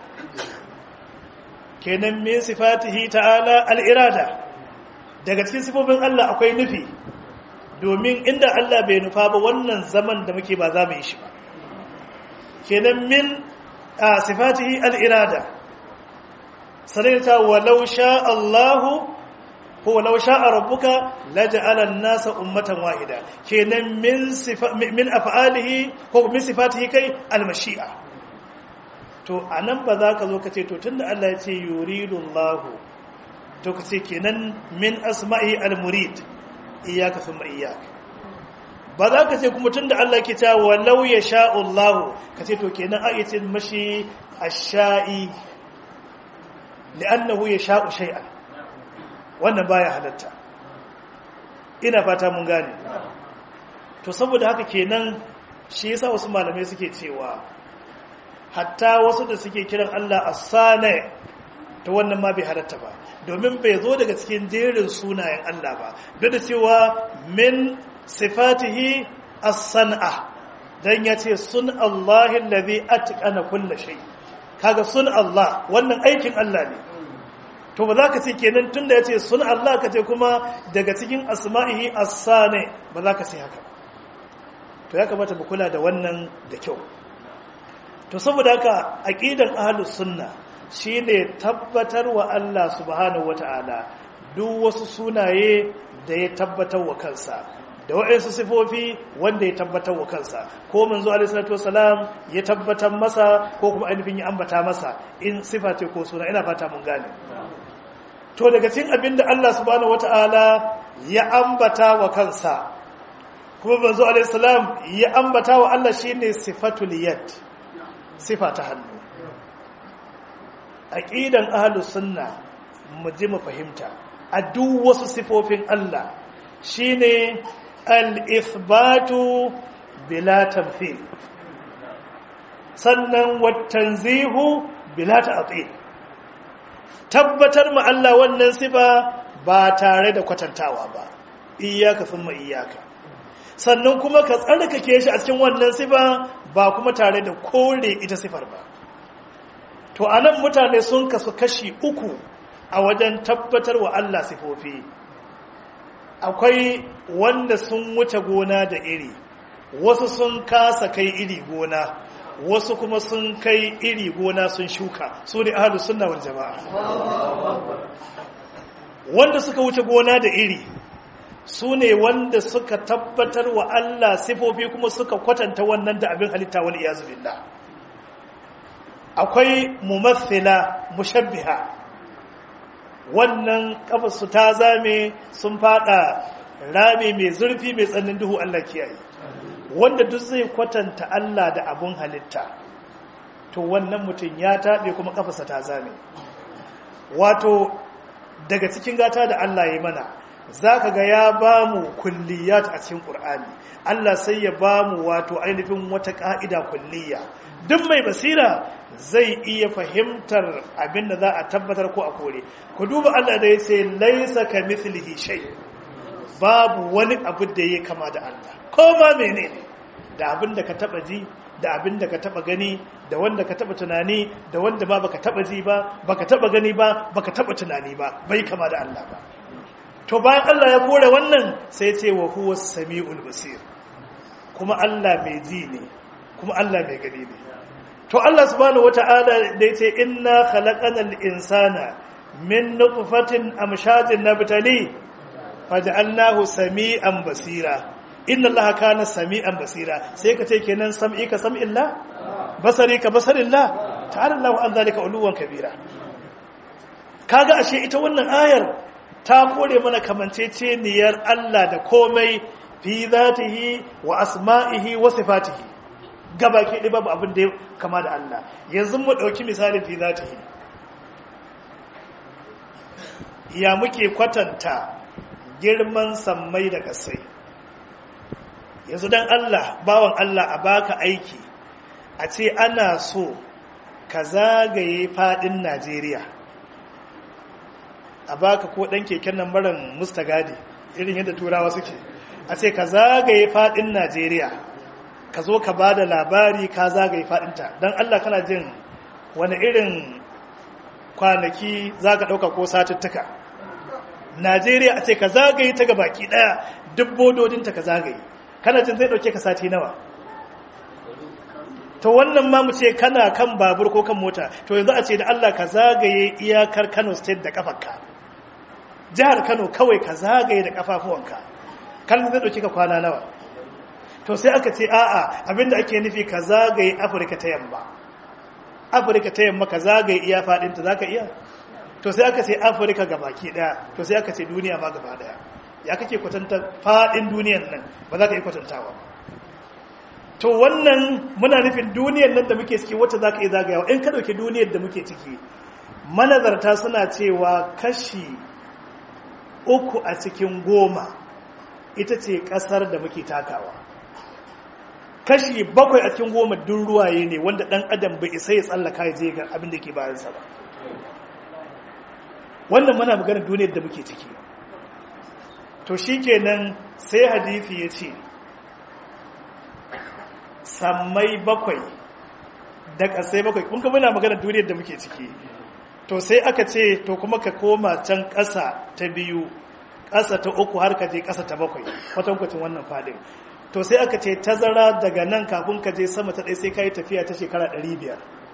kenan min sifatihi ta'ala al-irada daga cikin sifofin Allah akwai nufi domin inda Allah bai nufa ba wannan zaman da muke ba za mu yi shi ba kenan min a sifatihi al'irada sanarta walau sha Allahu ko walau sha a rabbuka laja'alan nasa ummatan wahida kenan min afa'alihi ko min sifatihi kai almashi'a to a nan ba za ka zo ka ce to tun da Allah ya ce yuridullahu to ka ce kenan min asma'i al-murid iyaka thumma iyaka ba za ka ce kuma tun da Allah ke ta walau ya sha'ullahu ka ce to kenan a yace mashi ash-sha'i li'annahu ya sha'u shay'an wannan baya halatta ina fata mun gane to saboda haka kenan shi yasa wasu malamai suke cewa hatta wasu da suke kiran Allah as-sani to wannan ma bai halatta ba domin bai zo daga cikin jerin sunayen Allah ba duk da cewa min sifatihi as-san'a dan yace sun Allah allazi atqana kull shay kaga sun Allah wannan aikin Allah ne to ba za ka ce kenan tunda yace sun Allah ka ce kuma daga cikin asma'ihi as-sani ba za ka ce haka to ya kamata mu kula da wannan da kyau to saboda haka aqidan ahlus sunna shine tabbatar wa Allah subhanahu wataala duk wasu sunaye da ya tabbatar wa kansa da waɗansu sifofi wanda ya tabbatar wa kansa ko manzo alaihi salatu wasalam ya tabbatar masa ko kuma ainihin ya ambata masa in sifa ce ko suna ina fata mun gane to daga cikin abin da Allah subhanahu wataala ya ambata wa kansa kuma manzo alaihi salam ya ambata wa Allah shine sifatul yad sifa ta hannu aqidan ahlus sunna mu ji mu fahimta a duk wasu sifofin Allah shine al-ithbatu bila tamthil sannan wat-tanzihu bila ta'til tabbatar ma Allah wannan sifa ba tare da kwatantawa ba iyyaka thumma iyyaka sannan kuma ka tsarkake shi a cikin wannan sifa ba kuma tare da kore ita sifar ba to anan mutane sun kasu kashi uku a wajen tabbatar wa Allah sifofi akwai wanda sun wuce gona da iri wasu sun kasa kai iri gona wasu kuma sun kai iri gona sun shuka su ne ahalus sunna wal jama'a wanda suka wuce gona da iri su ne wanda suka tabbatar wa Allah sifofi kuma suka kwatanta wannan da abin halitta wal iyazu billah akwai mumathila mushabbiha wannan kafarsu ta zame sun fada rami mai zurfi mai tsannin duhu Allah kiyaye wanda duk zai kwatanta Allah da abun halitta to wannan mutum ya taɓe kuma kafarsa ta zame wato daga cikin gata da Allah ya mana za ka ga ya ba mu kulliyat a cikin ƙur'ani Allah sai ya ba mu wato ainihin wata ƙa'ida kulliya duk mai basira zai iya fahimtar abin da za a tabbatar ko a kore ku duba Allah da ya ce laisa ka mithlihi shay babu wani abu da ya kama da Allah ko ma menene da abin da ka taba ji da abin da ka taba gani da wanda ka taba tunani da wanda ba baka taba ji ba baka taba gani ba baka taba tunani ba bai kama da Allah ba to bayan Allah ya kore wannan sai ce wa huwa samiul basir kuma Allah mai ji ne kuma Allah mai gani ne to Allah subhanahu wata'ala da yace inna khalaqanal insana min nutfatin amshajin nabtali faj'alnahu sami'an basira inna allaha kana sami'an basira sai ka ce kenan sam'i ka sam'illah basari ka basarillah ta'ala Allahu an zalika uluwan kabira kaga ashe ita wannan ayar ta kore mana kamanceceniyar Allah da komai fi zatihi wa asma'ihi wa sifatihi gabaki ɗaya babu abin da ya kama da Allah yanzu mu ɗauki misalin fi zatihi ya muke kwatanta girman sammai da kasai yanzu don Allah bawan Allah a baka aiki a ce ana so ka zagaye fadin Najeriya a baka ko ɗan keken nan maran mustagadi irin yadda turawa suke a ce ka zagaye fadin Najeriya ka zo ka ba da labari ka zagaye fadinta don Allah kana jin wani irin kwanaki za ka ɗauka ko satuttuka najeriya a ce ka zagaye ta baki ɗaya duk bododinta ka zagaye kana jin zai ɗauke ka sati nawa to wannan ma mu ce kana kan babur ko kan mota to yanzu a ce da allah ka zagaye iyakar kano state da kafarka jihar kano kawai ka zagaye da kafafuwanka kan zai ɗauke ka kwana nawa to sai aka ce a'a abinda ake nufi ka zagaye afirka ta yamma afirka ta yamma ka zagaye iya faɗinta za ka iya to sai aka ce afirka ga baki ɗaya to sai aka ce duniya ma gaba ɗaya ya kake kwatanta faɗin duniyan nan ba za ka yi kwatantawa to wannan muna nufin duniyan nan da muke ciki wacce za ka yi zagayawa in ka ɗauki duniyar da muke ciki manazarta suna cewa kashi uku a cikin goma ita ce ƙasar da muke takawa kashi bakwai a cikin goma dun ruwaye ne wanda ɗan adam bai isa ya tsallaka ya je ga abin da ke bayansa ba wannan muna maganar duniyar da muke ciki to shi kenan sai hadithi ya ce sammai bakwai da ƙasai bakwai kun ka muna maganar duniyar da muke ciki to sai aka ce to kuma ka koma can ƙasa ta biyu ƙasa ta uku har ka je ƙasa ta bakwai kwatankwacin wannan fadin to sai aka ce tazara daga nan kafin ka je sama ta ɗaya sai ka yi tafiya ta shekara 500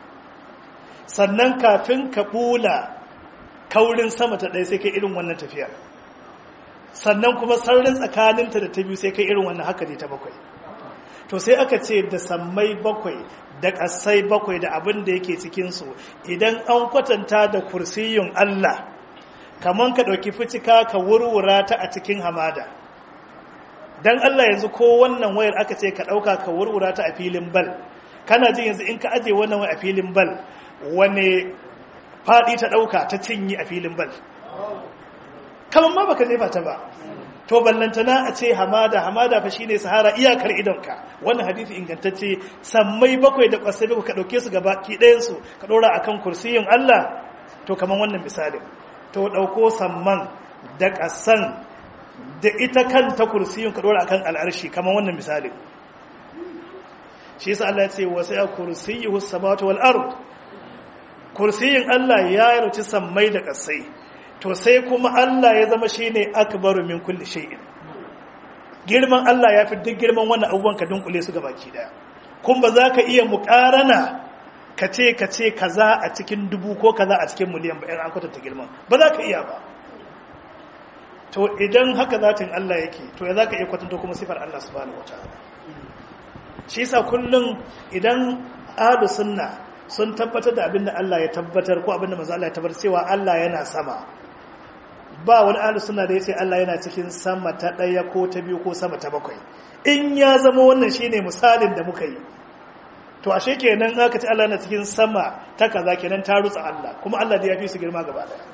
sannan kafin ka ɓula kaurin sama ta ɗaya sai kai irin wannan tafiyar sannan kuma sararin tsakaninta da ta biyu sai kai irin wannan haka ne ta bakwai to sai aka ce da sammai bakwai da ƙasai bakwai da abin da yake cikinsu idan an kwatanta da kursiyun Allah kamar ka ɗauki fitika ka wurwura ta a cikin hamada don Allah yanzu ko wannan wayar aka ce ka ɗauka ka wurwura ta a filin bal kana jin yanzu in ka aje wannan wayar a filin bal wane faɗi ta ɗauka ta cinye a filin bal kamar ma baka jefa ta ba to ballantana a ce hamada hamada fa shine sahara iyakar idonka wannan hadisi ingantacce sammai bakwai da kwasai bakwai ka ɗauke su gaba ki ɗayan su ka ɗora akan kursiyin Allah to kamar wannan misalin to ɗauko samman da ƙasan da ita kanta kursiyin ka ɗora akan al'arshi kamar wannan misalin shi yasa Allah ya ce wa sai kursiyuhu samawati wal ard kursiyin Allah ya yarci sammai da ƙasai to sai kuma Allah ya zama shi ne akbaru min kulli shay'in girman Allah ya fi duk girman wannan abubuwan ka dunkule su gabaki daya kun ba za ka iya muƙarana ka ce ka ce kaza a cikin dubu ko kaza a cikin miliyan ba an kwatanta girman ba za ka iya ba to idan haka zatin Allah yake to ya za ka iya kwatanta kuma sifar Allah subhanahu wataala shi yasa kullum idan ahlus sunna sun tabbatar da abinda Allah ya tabbatar ko abinda manzo Allah ya tabbatar cewa Allah yana sama ba wani ahlus sunna da yace Allah yana cikin sama ta daya ko ta biyu ko sama ta bakwai in ya zama wannan shine misalin da muka yi to ashe kenan aka ce Allah yana cikin sama ta kaza kenan ta rutsa Allah kuma Allah da ya fi su girma gaba daya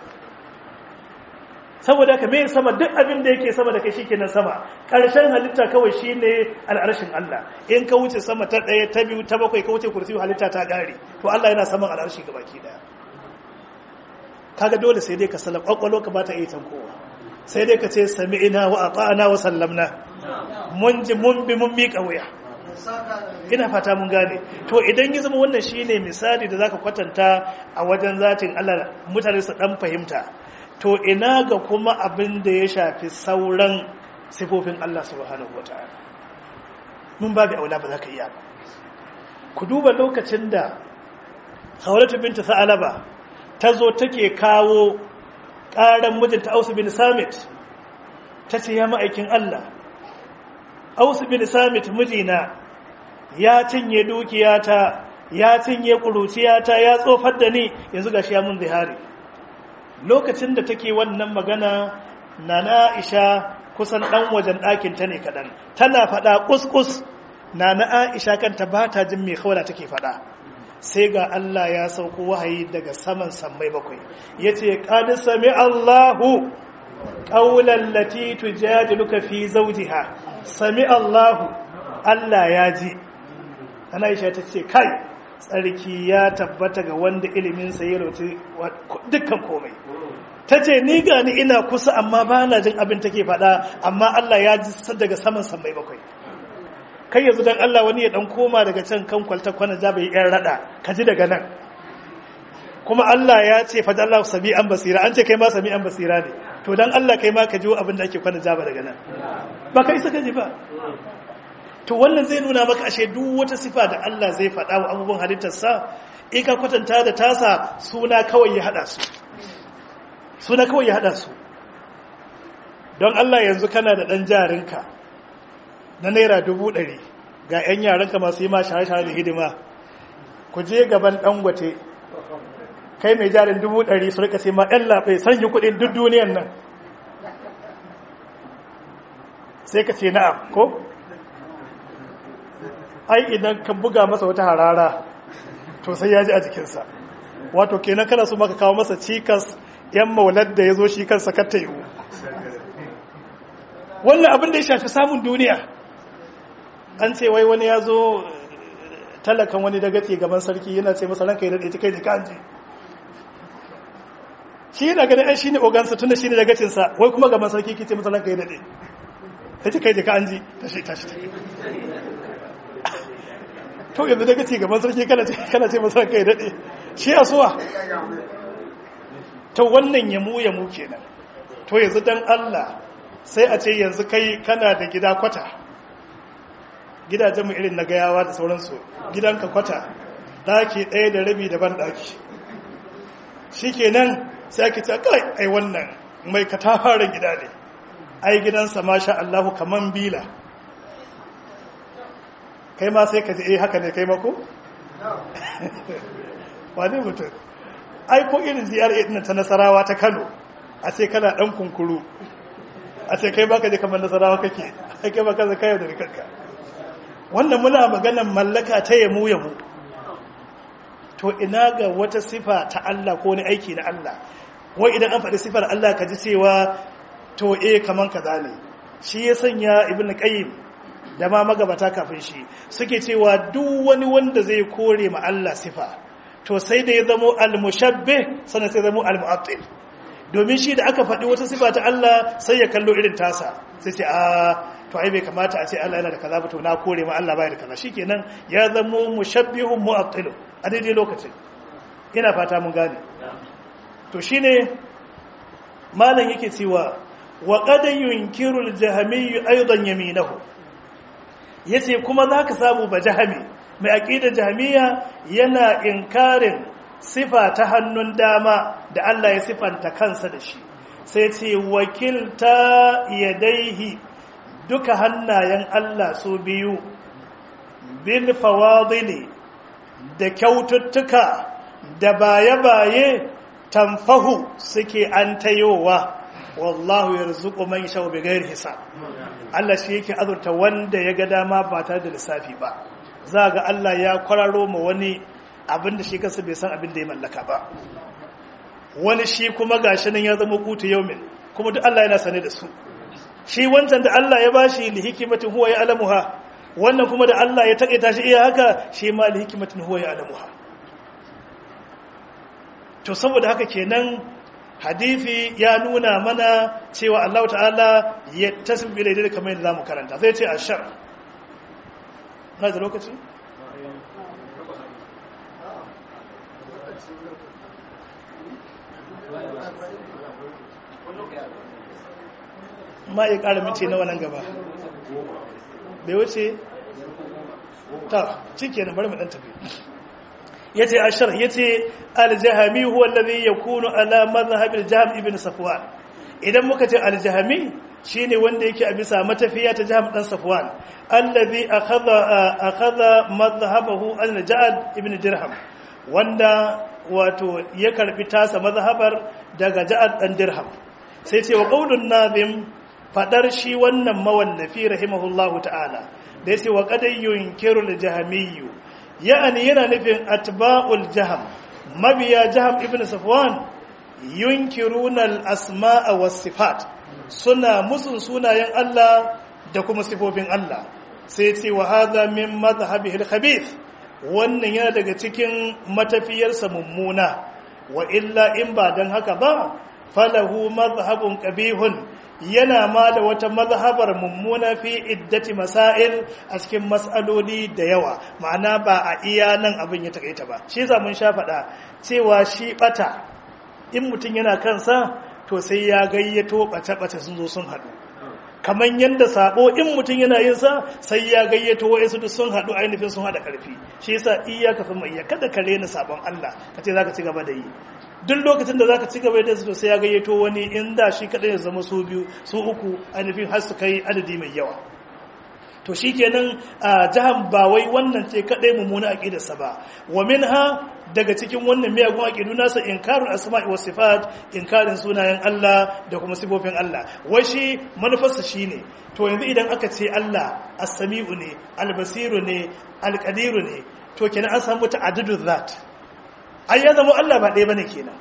saboda ka mai sama duk abin da yake sama da kai shikenan sama karshen halitta kawai shine al'arshin Allah in ka wuce sama ta daya ta biyu ta bakwai ka wuce kursiyu halitta ta gare to Allah yana saman al'arshi gabaki daya kaga dole sai dai ka sallam kwakwalo ka bata iya tankowa sai dai ka ce sami'ina wa ata'ana wa sallamna mun ji mun bi mun miƙa wuya ina fata mun gane to idan ya zama wannan shine misali da zaka kwatanta a wajen zatin Allah mutane su dan fahimta to ina ga kuma abin da ya shafi sauran sifofin Allah subhanahu wataala mun babu aula ba za ka iya ba ku duba lokacin da khawlatu binta sa'alaba ta zo take kawo ƙaran mijinta ausu bin samit ta ce ya ma'aikin Allah ausu bin samit mijina ya cinye dukiyata ya cinye ƙuruciyata ya tsofar da ni yanzu ga shi ya mun zihari lokacin da take wannan magana na na'isha kusan ɗan wajen ɗakinta ne kaɗan tana faɗa ƙusƙus na na'isha kanta ba ta jin mai kawala take faɗa sai ga Allah ya sauko wahayi daga saman sammai bakwai ya ce ƙadi sami Allahu ƙaunar lati tujadiluka fi zaujiha sami Allahu Allah ya ji ana isha ta ce kai tsarki ya tabbata ga wanda iliminsa ya rauti dukkan komai ta ce ni gani ina kusa amma ba na jin abin take faɗa amma Allah ya ji daga saman sammai bakwai kai yanzu dan Allah wani ya dan koma daga can kan kwalta kwana ja bai yan rada ka ji daga nan kuma Allah ya ce fa Allah sami'an basira an ce kai ma sami'an basira ne to dan Allah kai ma ka ji abin da ake kwana ja ba daga nan ba kai saka ji ba to wannan zai nuna maka ashe duk wata sifa da Allah zai faɗa wa abubuwan halittarsa in ka kwatanta da tasa suna kawai ya haɗa su suna kawai ya haɗa su don Allah yanzu kana da ɗan jarinka na naira dubu ɗari ga 'yan yaranka masu yi ma shahara da hidima ku je gaban ɗangwate kai mai jarin dubu ɗari su rika sai ma 'yan laɓe sanyi kuɗin duk duniyan nan sai ka ce na'am ko? ai idan ka buga masa wata harara to sai ya ji a jikinsa wato kenan kana so maka kawo masa cikas 'yan maular da ya zo shi kansa katta yiwu wannan abin da ya shafi samun duniya an ce wai wani ya zo talakan wani dagace gaban sarki yana ce masa ranka ya daɗe kai jika an ji shi yana ganin an shi ne ogansa tun da shi ne dagacinsa wai kuma gaban sarki ki ce masa ranka ya daɗe ya ce kai jika an ji tashi tashi to yanzu dagace gaban sarki kana ce masa ranka ya daɗe shi a suwa ta wannan yamu yamu kenan to yanzu dan Allah sai a ce yanzu kai kana da gida kwata gidajen mu irin na gayawa da sauransu gidanka kwata daki ɗaya da rabi da ban daki shikenan sai ake ce kai ai wannan mai katafaren gida ne ai gidansa masha Allahu kaman bila kai ma sai ka ji eh haka ne kai mako wane mutum ai ko irin ziyarar ɗin ta nasarawa ta kano a ce kana ɗan kunkuru a ce kai baka je kamar nasarawa kake ai kai baka zaka yau da kanka wannan muna maganar mallaka ta yamu yamu to ina ga wata sifa ta Allah ko wani aiki na Allah wai idan an faɗi sifar Allah ka ji cewa to eh kaman kaza ne shi ya sanya ibn qayyim da ma magabata kafin shi suke cewa duk wani wanda zai kore ma Allah sifa to sai da ya zamo al-mushabbe sannan sai zamo al-mu'attil domin shi da aka faɗi wata sifa ta Allah sai ya kallo irin tasa sai ce a to ai bai kamata a ce Allah yana da kaza ba to na kore ma Allah bai da kaza shikenan ya zamo mushabbihun mu'attil a daidai lokacin ina fata mun gane to shine malam yake cewa wa qad yunkiru al-jahmi aidan yaminahu yace kuma zaka samu ba jahmi mai aqidar jahmiya yana inkarin sifa ta hannun dama da Allah ya sifanta kansa da shi sai ce wakilta yadaihi duka hannayen Allah su biyu bil fawadili da kyaututtuka da baye-baye tamfahu suke an tayowa wallahu yarzuqu man yasha bighairi hisab Allah shi yake azurta wanda ya ga dama ba tare da lissafi ba za ga Allah ya kwararo ma wani abinda shi kansa bai san abin da ya mallaka ba wani shi kuma gashi nan ya zama kutu yaumin kuma duk Allah yana sane da su shi wancan da Allah ya bashi li hikimatin huwa ya alamuha wannan kuma da Allah ya taƙaita shi iya haka shi ma li hikimatin huwa ya alamuha to saboda haka kenan hadithi ya nuna mana cewa Allah ta'ala ya tasbi daidai kamar yadda zamu karanta zai ce ashar na da lokaci ma ya ƙara minti na wannan gaba bai wuce ta cike na bari mu ɗan tafi yace ashar yace al-jahmi huwa alladhi yakunu ala madhhab al-jahm ibn safwan idan muka ce al-jahmi shine wanda yake a bisa matafiya ta jahm dan safwan alladhi akhadha akhadha madhhabahu al-ja'd ibn dirham wanda wato ya karbi tasa mazhabar daga ja'ad dan dirham sai ce wa qaulun nazim fadar shi wannan mawallafi rahimahullahu ta'ala da yace wa qad yunkiru al-jahmiyyu ya'ani yana nufin atba'ul jahm mabiya jahm ibn safwan yunkiruna al-asma'a was-sifat suna musun sunayen Allah da kuma sifofin Allah sai ce wa hadha min madhhabihi al-khabith wannan yana daga cikin matafiyarsa mummuna wa illa in ba don haka ba falahu mazhabun qabihun yana ma da wata mazhabar mummuna fi iddati masail a cikin mas'aloli da yawa ma'ana ba a iya nan abin ya takaita ba shi za mun sha faɗa cewa shi bata in mutum yana kansa to sai ya gayyato ɓace-ɓace sun zo sun haɗu kamar yadda sabo in mutum yana yin sa sai ya gayyato wa'insu duk sun haɗu ainihin sun haɗa ƙarfi shi yasa iyaka fa iya kada ka rena sabon Allah ka ce zaka ci gaba da yi duk lokacin da zaka ci gaba da su sai ya gayyato wani in da shi kadai ya zama su biyu su uku ainihin har su kai adadi mai yawa to shikenan a jahan ba wai wannan ce kadai mummuna aqidarsa ba wa minha daga cikin wannan miyagun aqidu nasa inkarul asma'i was sifat inkarin sunayen Allah da kuma sifofin Allah wai shi manufarsa shine to yanzu idan aka ce Allah as-sami'u ne al-basiru ne al-qadiru ne to kenan an samu ta'addudu zat ai ya zama Allah ba ɗaya bane kenan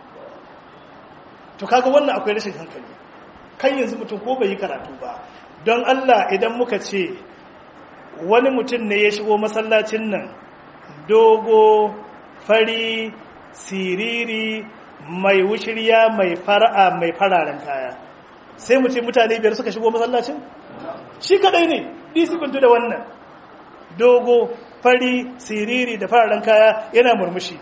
to kaga wannan akwai rashin hankali kan yanzu mutum ko bai yi karatu ba don Allah idan muka ce wani mutum ne ya shigo masallacin nan dogo fari siriri mai wushirya mai fara'a mai fararen kaya sai mu ce mutane biyar suka shigo masallacin shi kadai ne disibantu da wannan dogo fari siriri da fararen kaya yana murmushi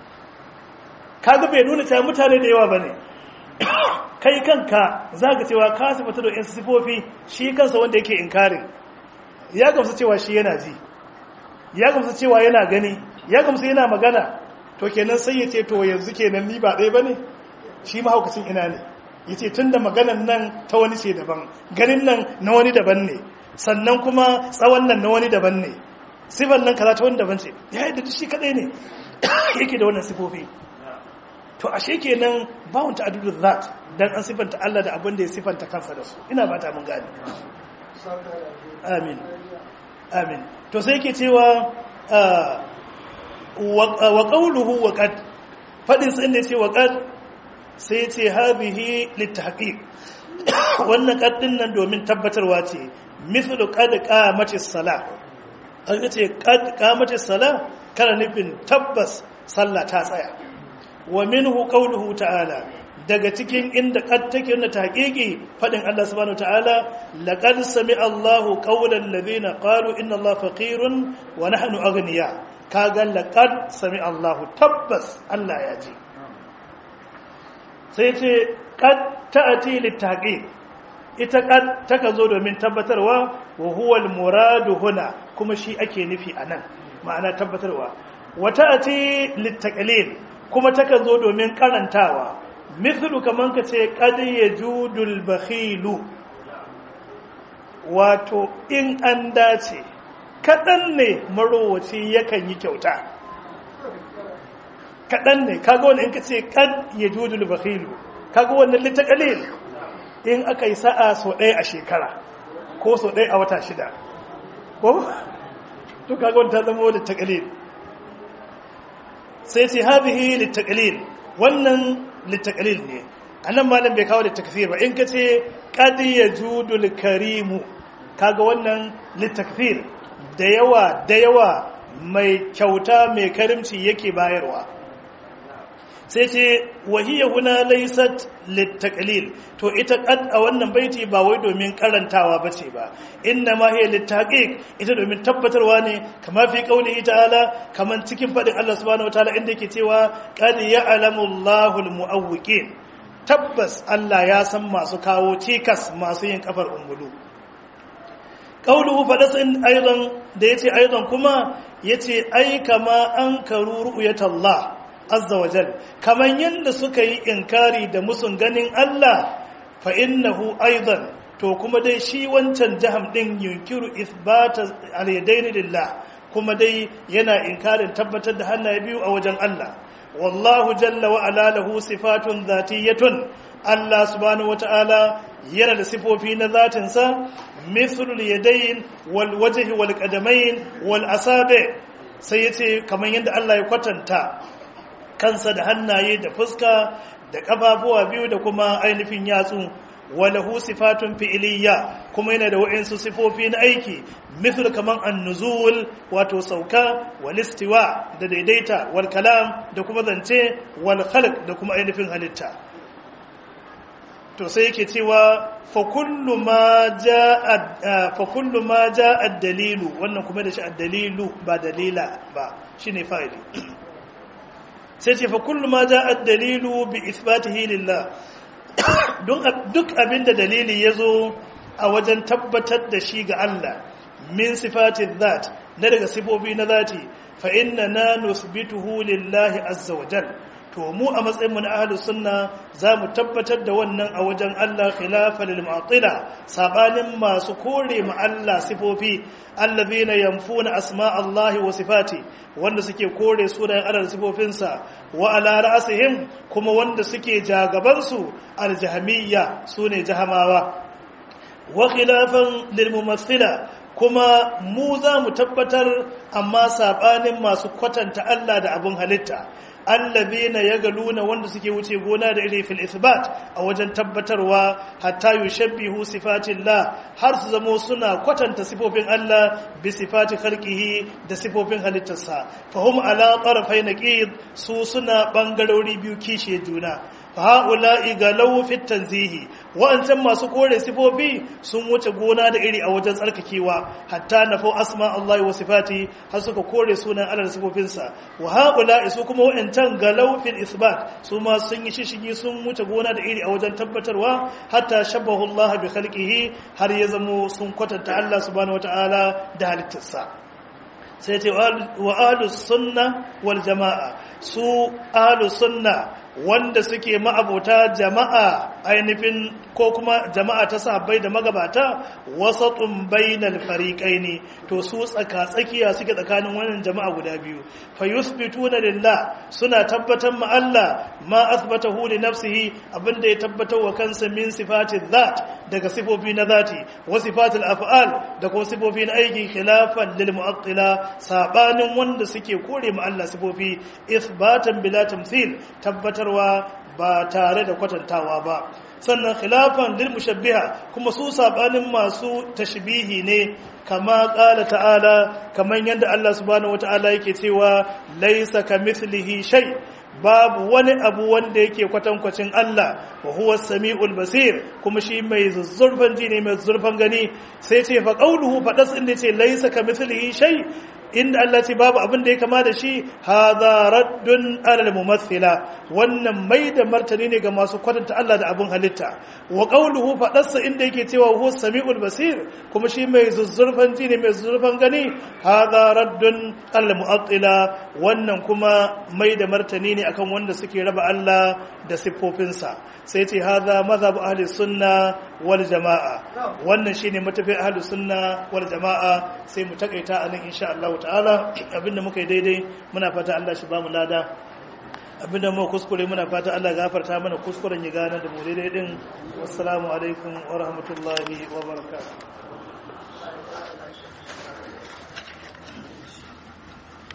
kaga bai nuna cewa mutane da yawa bane kai kanka zaka cewa ka sifata da sifofi shi kansa wanda yake inkarin ya gamsu cewa shi yana ji ya gamsu cewa yana gani ya gamsu yana magana to kenan sai ya ce to yanzu kenan ni ba ɗaya bane shi mahaukacin ina ne ya ce tun da maganan nan ta wani ce daban ganin nan na wani daban ne sannan kuma tsawon nan na wani daban ne sifan nan kaza ta wani daban ce ya yi da shi kaɗai ne yake da wannan sifofi to ashe kenan bawon ta adudu zat dan an sifanta Allah da abin da ya sifanta kansa da su ina ba ta mun gani amin amin to sai yake cewa wa qawluhu wa qad fadin sai ne ce wa qad sai ce hadhihi litahqiq wannan qad din nan domin tabbatarwa ce mithlu qad qamatis salah an ce qad qamatis salah kana nufin tabbas sallah ta tsaya wa minhu qawluhu ta'ala daga cikin inda kad take na taqiqi fadin Allah subhanahu ta'ala laqad sami'a Allahu qawlan ladhina qalu inna Allaha faqirun wa nahnu aghniya kaga laqad sami'a Allahu tabbas Allah ya ji sai ce kad ta'ati litaqiq ita kad taka zo domin tabbatarwa wa huwa al-muradu huna kuma shi ake nufi anan ma'ana tabbatarwa wa ta'ati litaqlil kuma taka zo domin karantawa mithlu kaman ka ce qad yajudul bakhilu wato in an dace kadan ne marowaci yakan yi kyauta kadan ne kaga wannan in ka ce qad yajudul bakhilu kaga wannan litaqalil in aka yi sa'a so ɗaya a shekara ko so ɗaya a wata shida ko to kaga wannan ta zama litaqalil sai ce hadhihi litaqalil wannan litaqalil ne anan malam bai kawo litakfir ba in kace qad yajudul karimu kaga wannan litakfir da yawa da yawa mai kyauta mai karimci yake bayarwa sai ce wahiyya huna laysat litaqlil to ita qad a wannan baiti ba wai domin karantawa bace ba inna ma hiya litaqiq ita domin tabbatarwa ne kama fi qaulihi ta'ala kaman cikin fadin Allah subhanahu wataala inda yake cewa qad ya'lamu Allahu almu'awwiqin tabbas Allah ya san masu kawo cikas masu yin kafar ungulu qauluhu fadasin aidan da yace aidan kuma yace ai kama an karu ru'yatallah azza wajal kaman yanda suka yi inkari da musun ganin Allah fa innahu aidan to kuma dai shi wancan jaham din yunkiru ithbata al-yadaini lillah kuma dai yana inkarin tabbatar da hannaye biyu a wajen Allah wallahu jalla wa ala lahu sifatun zatiyatun Allah subhanahu wata'ala yana da sifofi na zatinsa mithlul yadayn wal wajhi wal qadamayn wal asabi sai yace kamar yadda Allah ya kwatanta kansa da hannaye da fuska da kafafuwa biyu da kuma ainihin yatsu walahu sifatun fi'iliyya kuma yana da wa'insu sifofi na aiki mithl kaman an-nuzul wato sauka wal istiwa da daidaita wal kalam da kuma zance wal khalq da kuma ainihin halitta to sai yake cewa fa kullu ma jaa fa kullu ma jaa ad-dalilu wannan kuma da shi ad-dalilu ba dalila ba shine fa'ili sai ce fa kullu ma jaa ad-dalilu bi ithbatihi lillah duk abinda dalili ya zo a wajen tabbatar da shi ga Allah min sifatin zat na daga sifofi na zati fa inna na nusbituhu lillahi azza wa jal to mu a matsayin mu na ahlus sunna zamu tabbatar da wannan a wajen Allah khilafa lil mu'tila sabanin masu kore mu Allah sifofi allazina yanfuna asma Allah wa sifati wanda suke kore sunayen Allah da sifofinsa wa ala ra'sihim kuma wanda suke jagaban su aljahmiyya sune jahamawa wa khilafan lil mumathila kuma mu za mu tabbatar amma sabanin masu kwatanta Allah da abun halitta allazina yagaluna wanda suke wuce gona da iri fil isbat a wajen tabbatarwa hatta yushabbihu sifatillah har su zamo suna kwatanta sifofin Allah bi sifati khalqihi da sifofin halittarsa fahum ala tarafai naqid su suna bangarori biyu kishe juna ha'ula'i ga laufin tanzihi wa'ancan masu kore sifofi sun wuce gona da iri a wajen tsarkakewa hatta na fau asma Allah wa sifati har suka kore sunan Allah da sifofinsa wa ha'ula'i su kuma wa'ancan ga laufin isbat su ma sun yi shishigi sun wuce gona da iri a wajen tabbatarwa hatta shabbahu Allah bi khalqihi har ya zamo sun kwatanta Allah subhanahu wata'ala da halittarsa sai ce wa ahlus sunna wal jama'a su ahlus sunna wanda suke ma'abota jama'a ainihin ko kuma jama'a ta sahabbai da magabata wasatun bainal fariqaini to su tsaka tsakiya suke tsakanin wannan jama'a guda biyu fa yuthbituna lillah suna tabbatar ma Allah ma athbatahu li nafsihi abinda ya tabbatar wa kansa min sifati dhat daga sifofi na zati wa sifatil af'al da kuma sifofi na aiki khilafan lil mu'attila sabanin wanda suke kore ma Allah sifofi ithbatan bila tamthil tabbatarwa ba tare da kwatantawa ba sannan khilafan lil mushabbiha kuma su sabanin masu tashbihi ne kama qala ta'ala kaman yanda Allah subhanahu wataala yake cewa laysa kamithlihi shay babu wani abu wanda yake kwatankwacin Allah wa huwa samiul basir kuma shi mai zuzzurfan ji ne mai zurfan gani sai ce fa qauluhu fadas inda ce laysa kamithlihi shay inda Allah ce babu abin da ya kama da shi hadha raddun alal mumathila wannan mai da martani ne ga masu kwatanta Allah da abin halitta wa qawluhu fadarsa inda yake cewa huwa samiul basir kuma shi mai zuzzurfan ji ne mai zuzzurfan gani hadha raddun alal mu'attila wannan kuma mai da martani ne akan wanda suke raba Allah da siffofinsa sai ce hadha mazhab ahli sunna wal jamaa wannan shine matafi ahli sunna wal jamaa sai mu takaita anan insha Allah ta'ala abinda muka yi daidai muna fata Allah shi ba mu lada abinda mu kuskure muna fata Allah gafarta mana kuskuren ya gane da mu daidai din wassalamu alaikum wa rahmatullahi wa barakatuh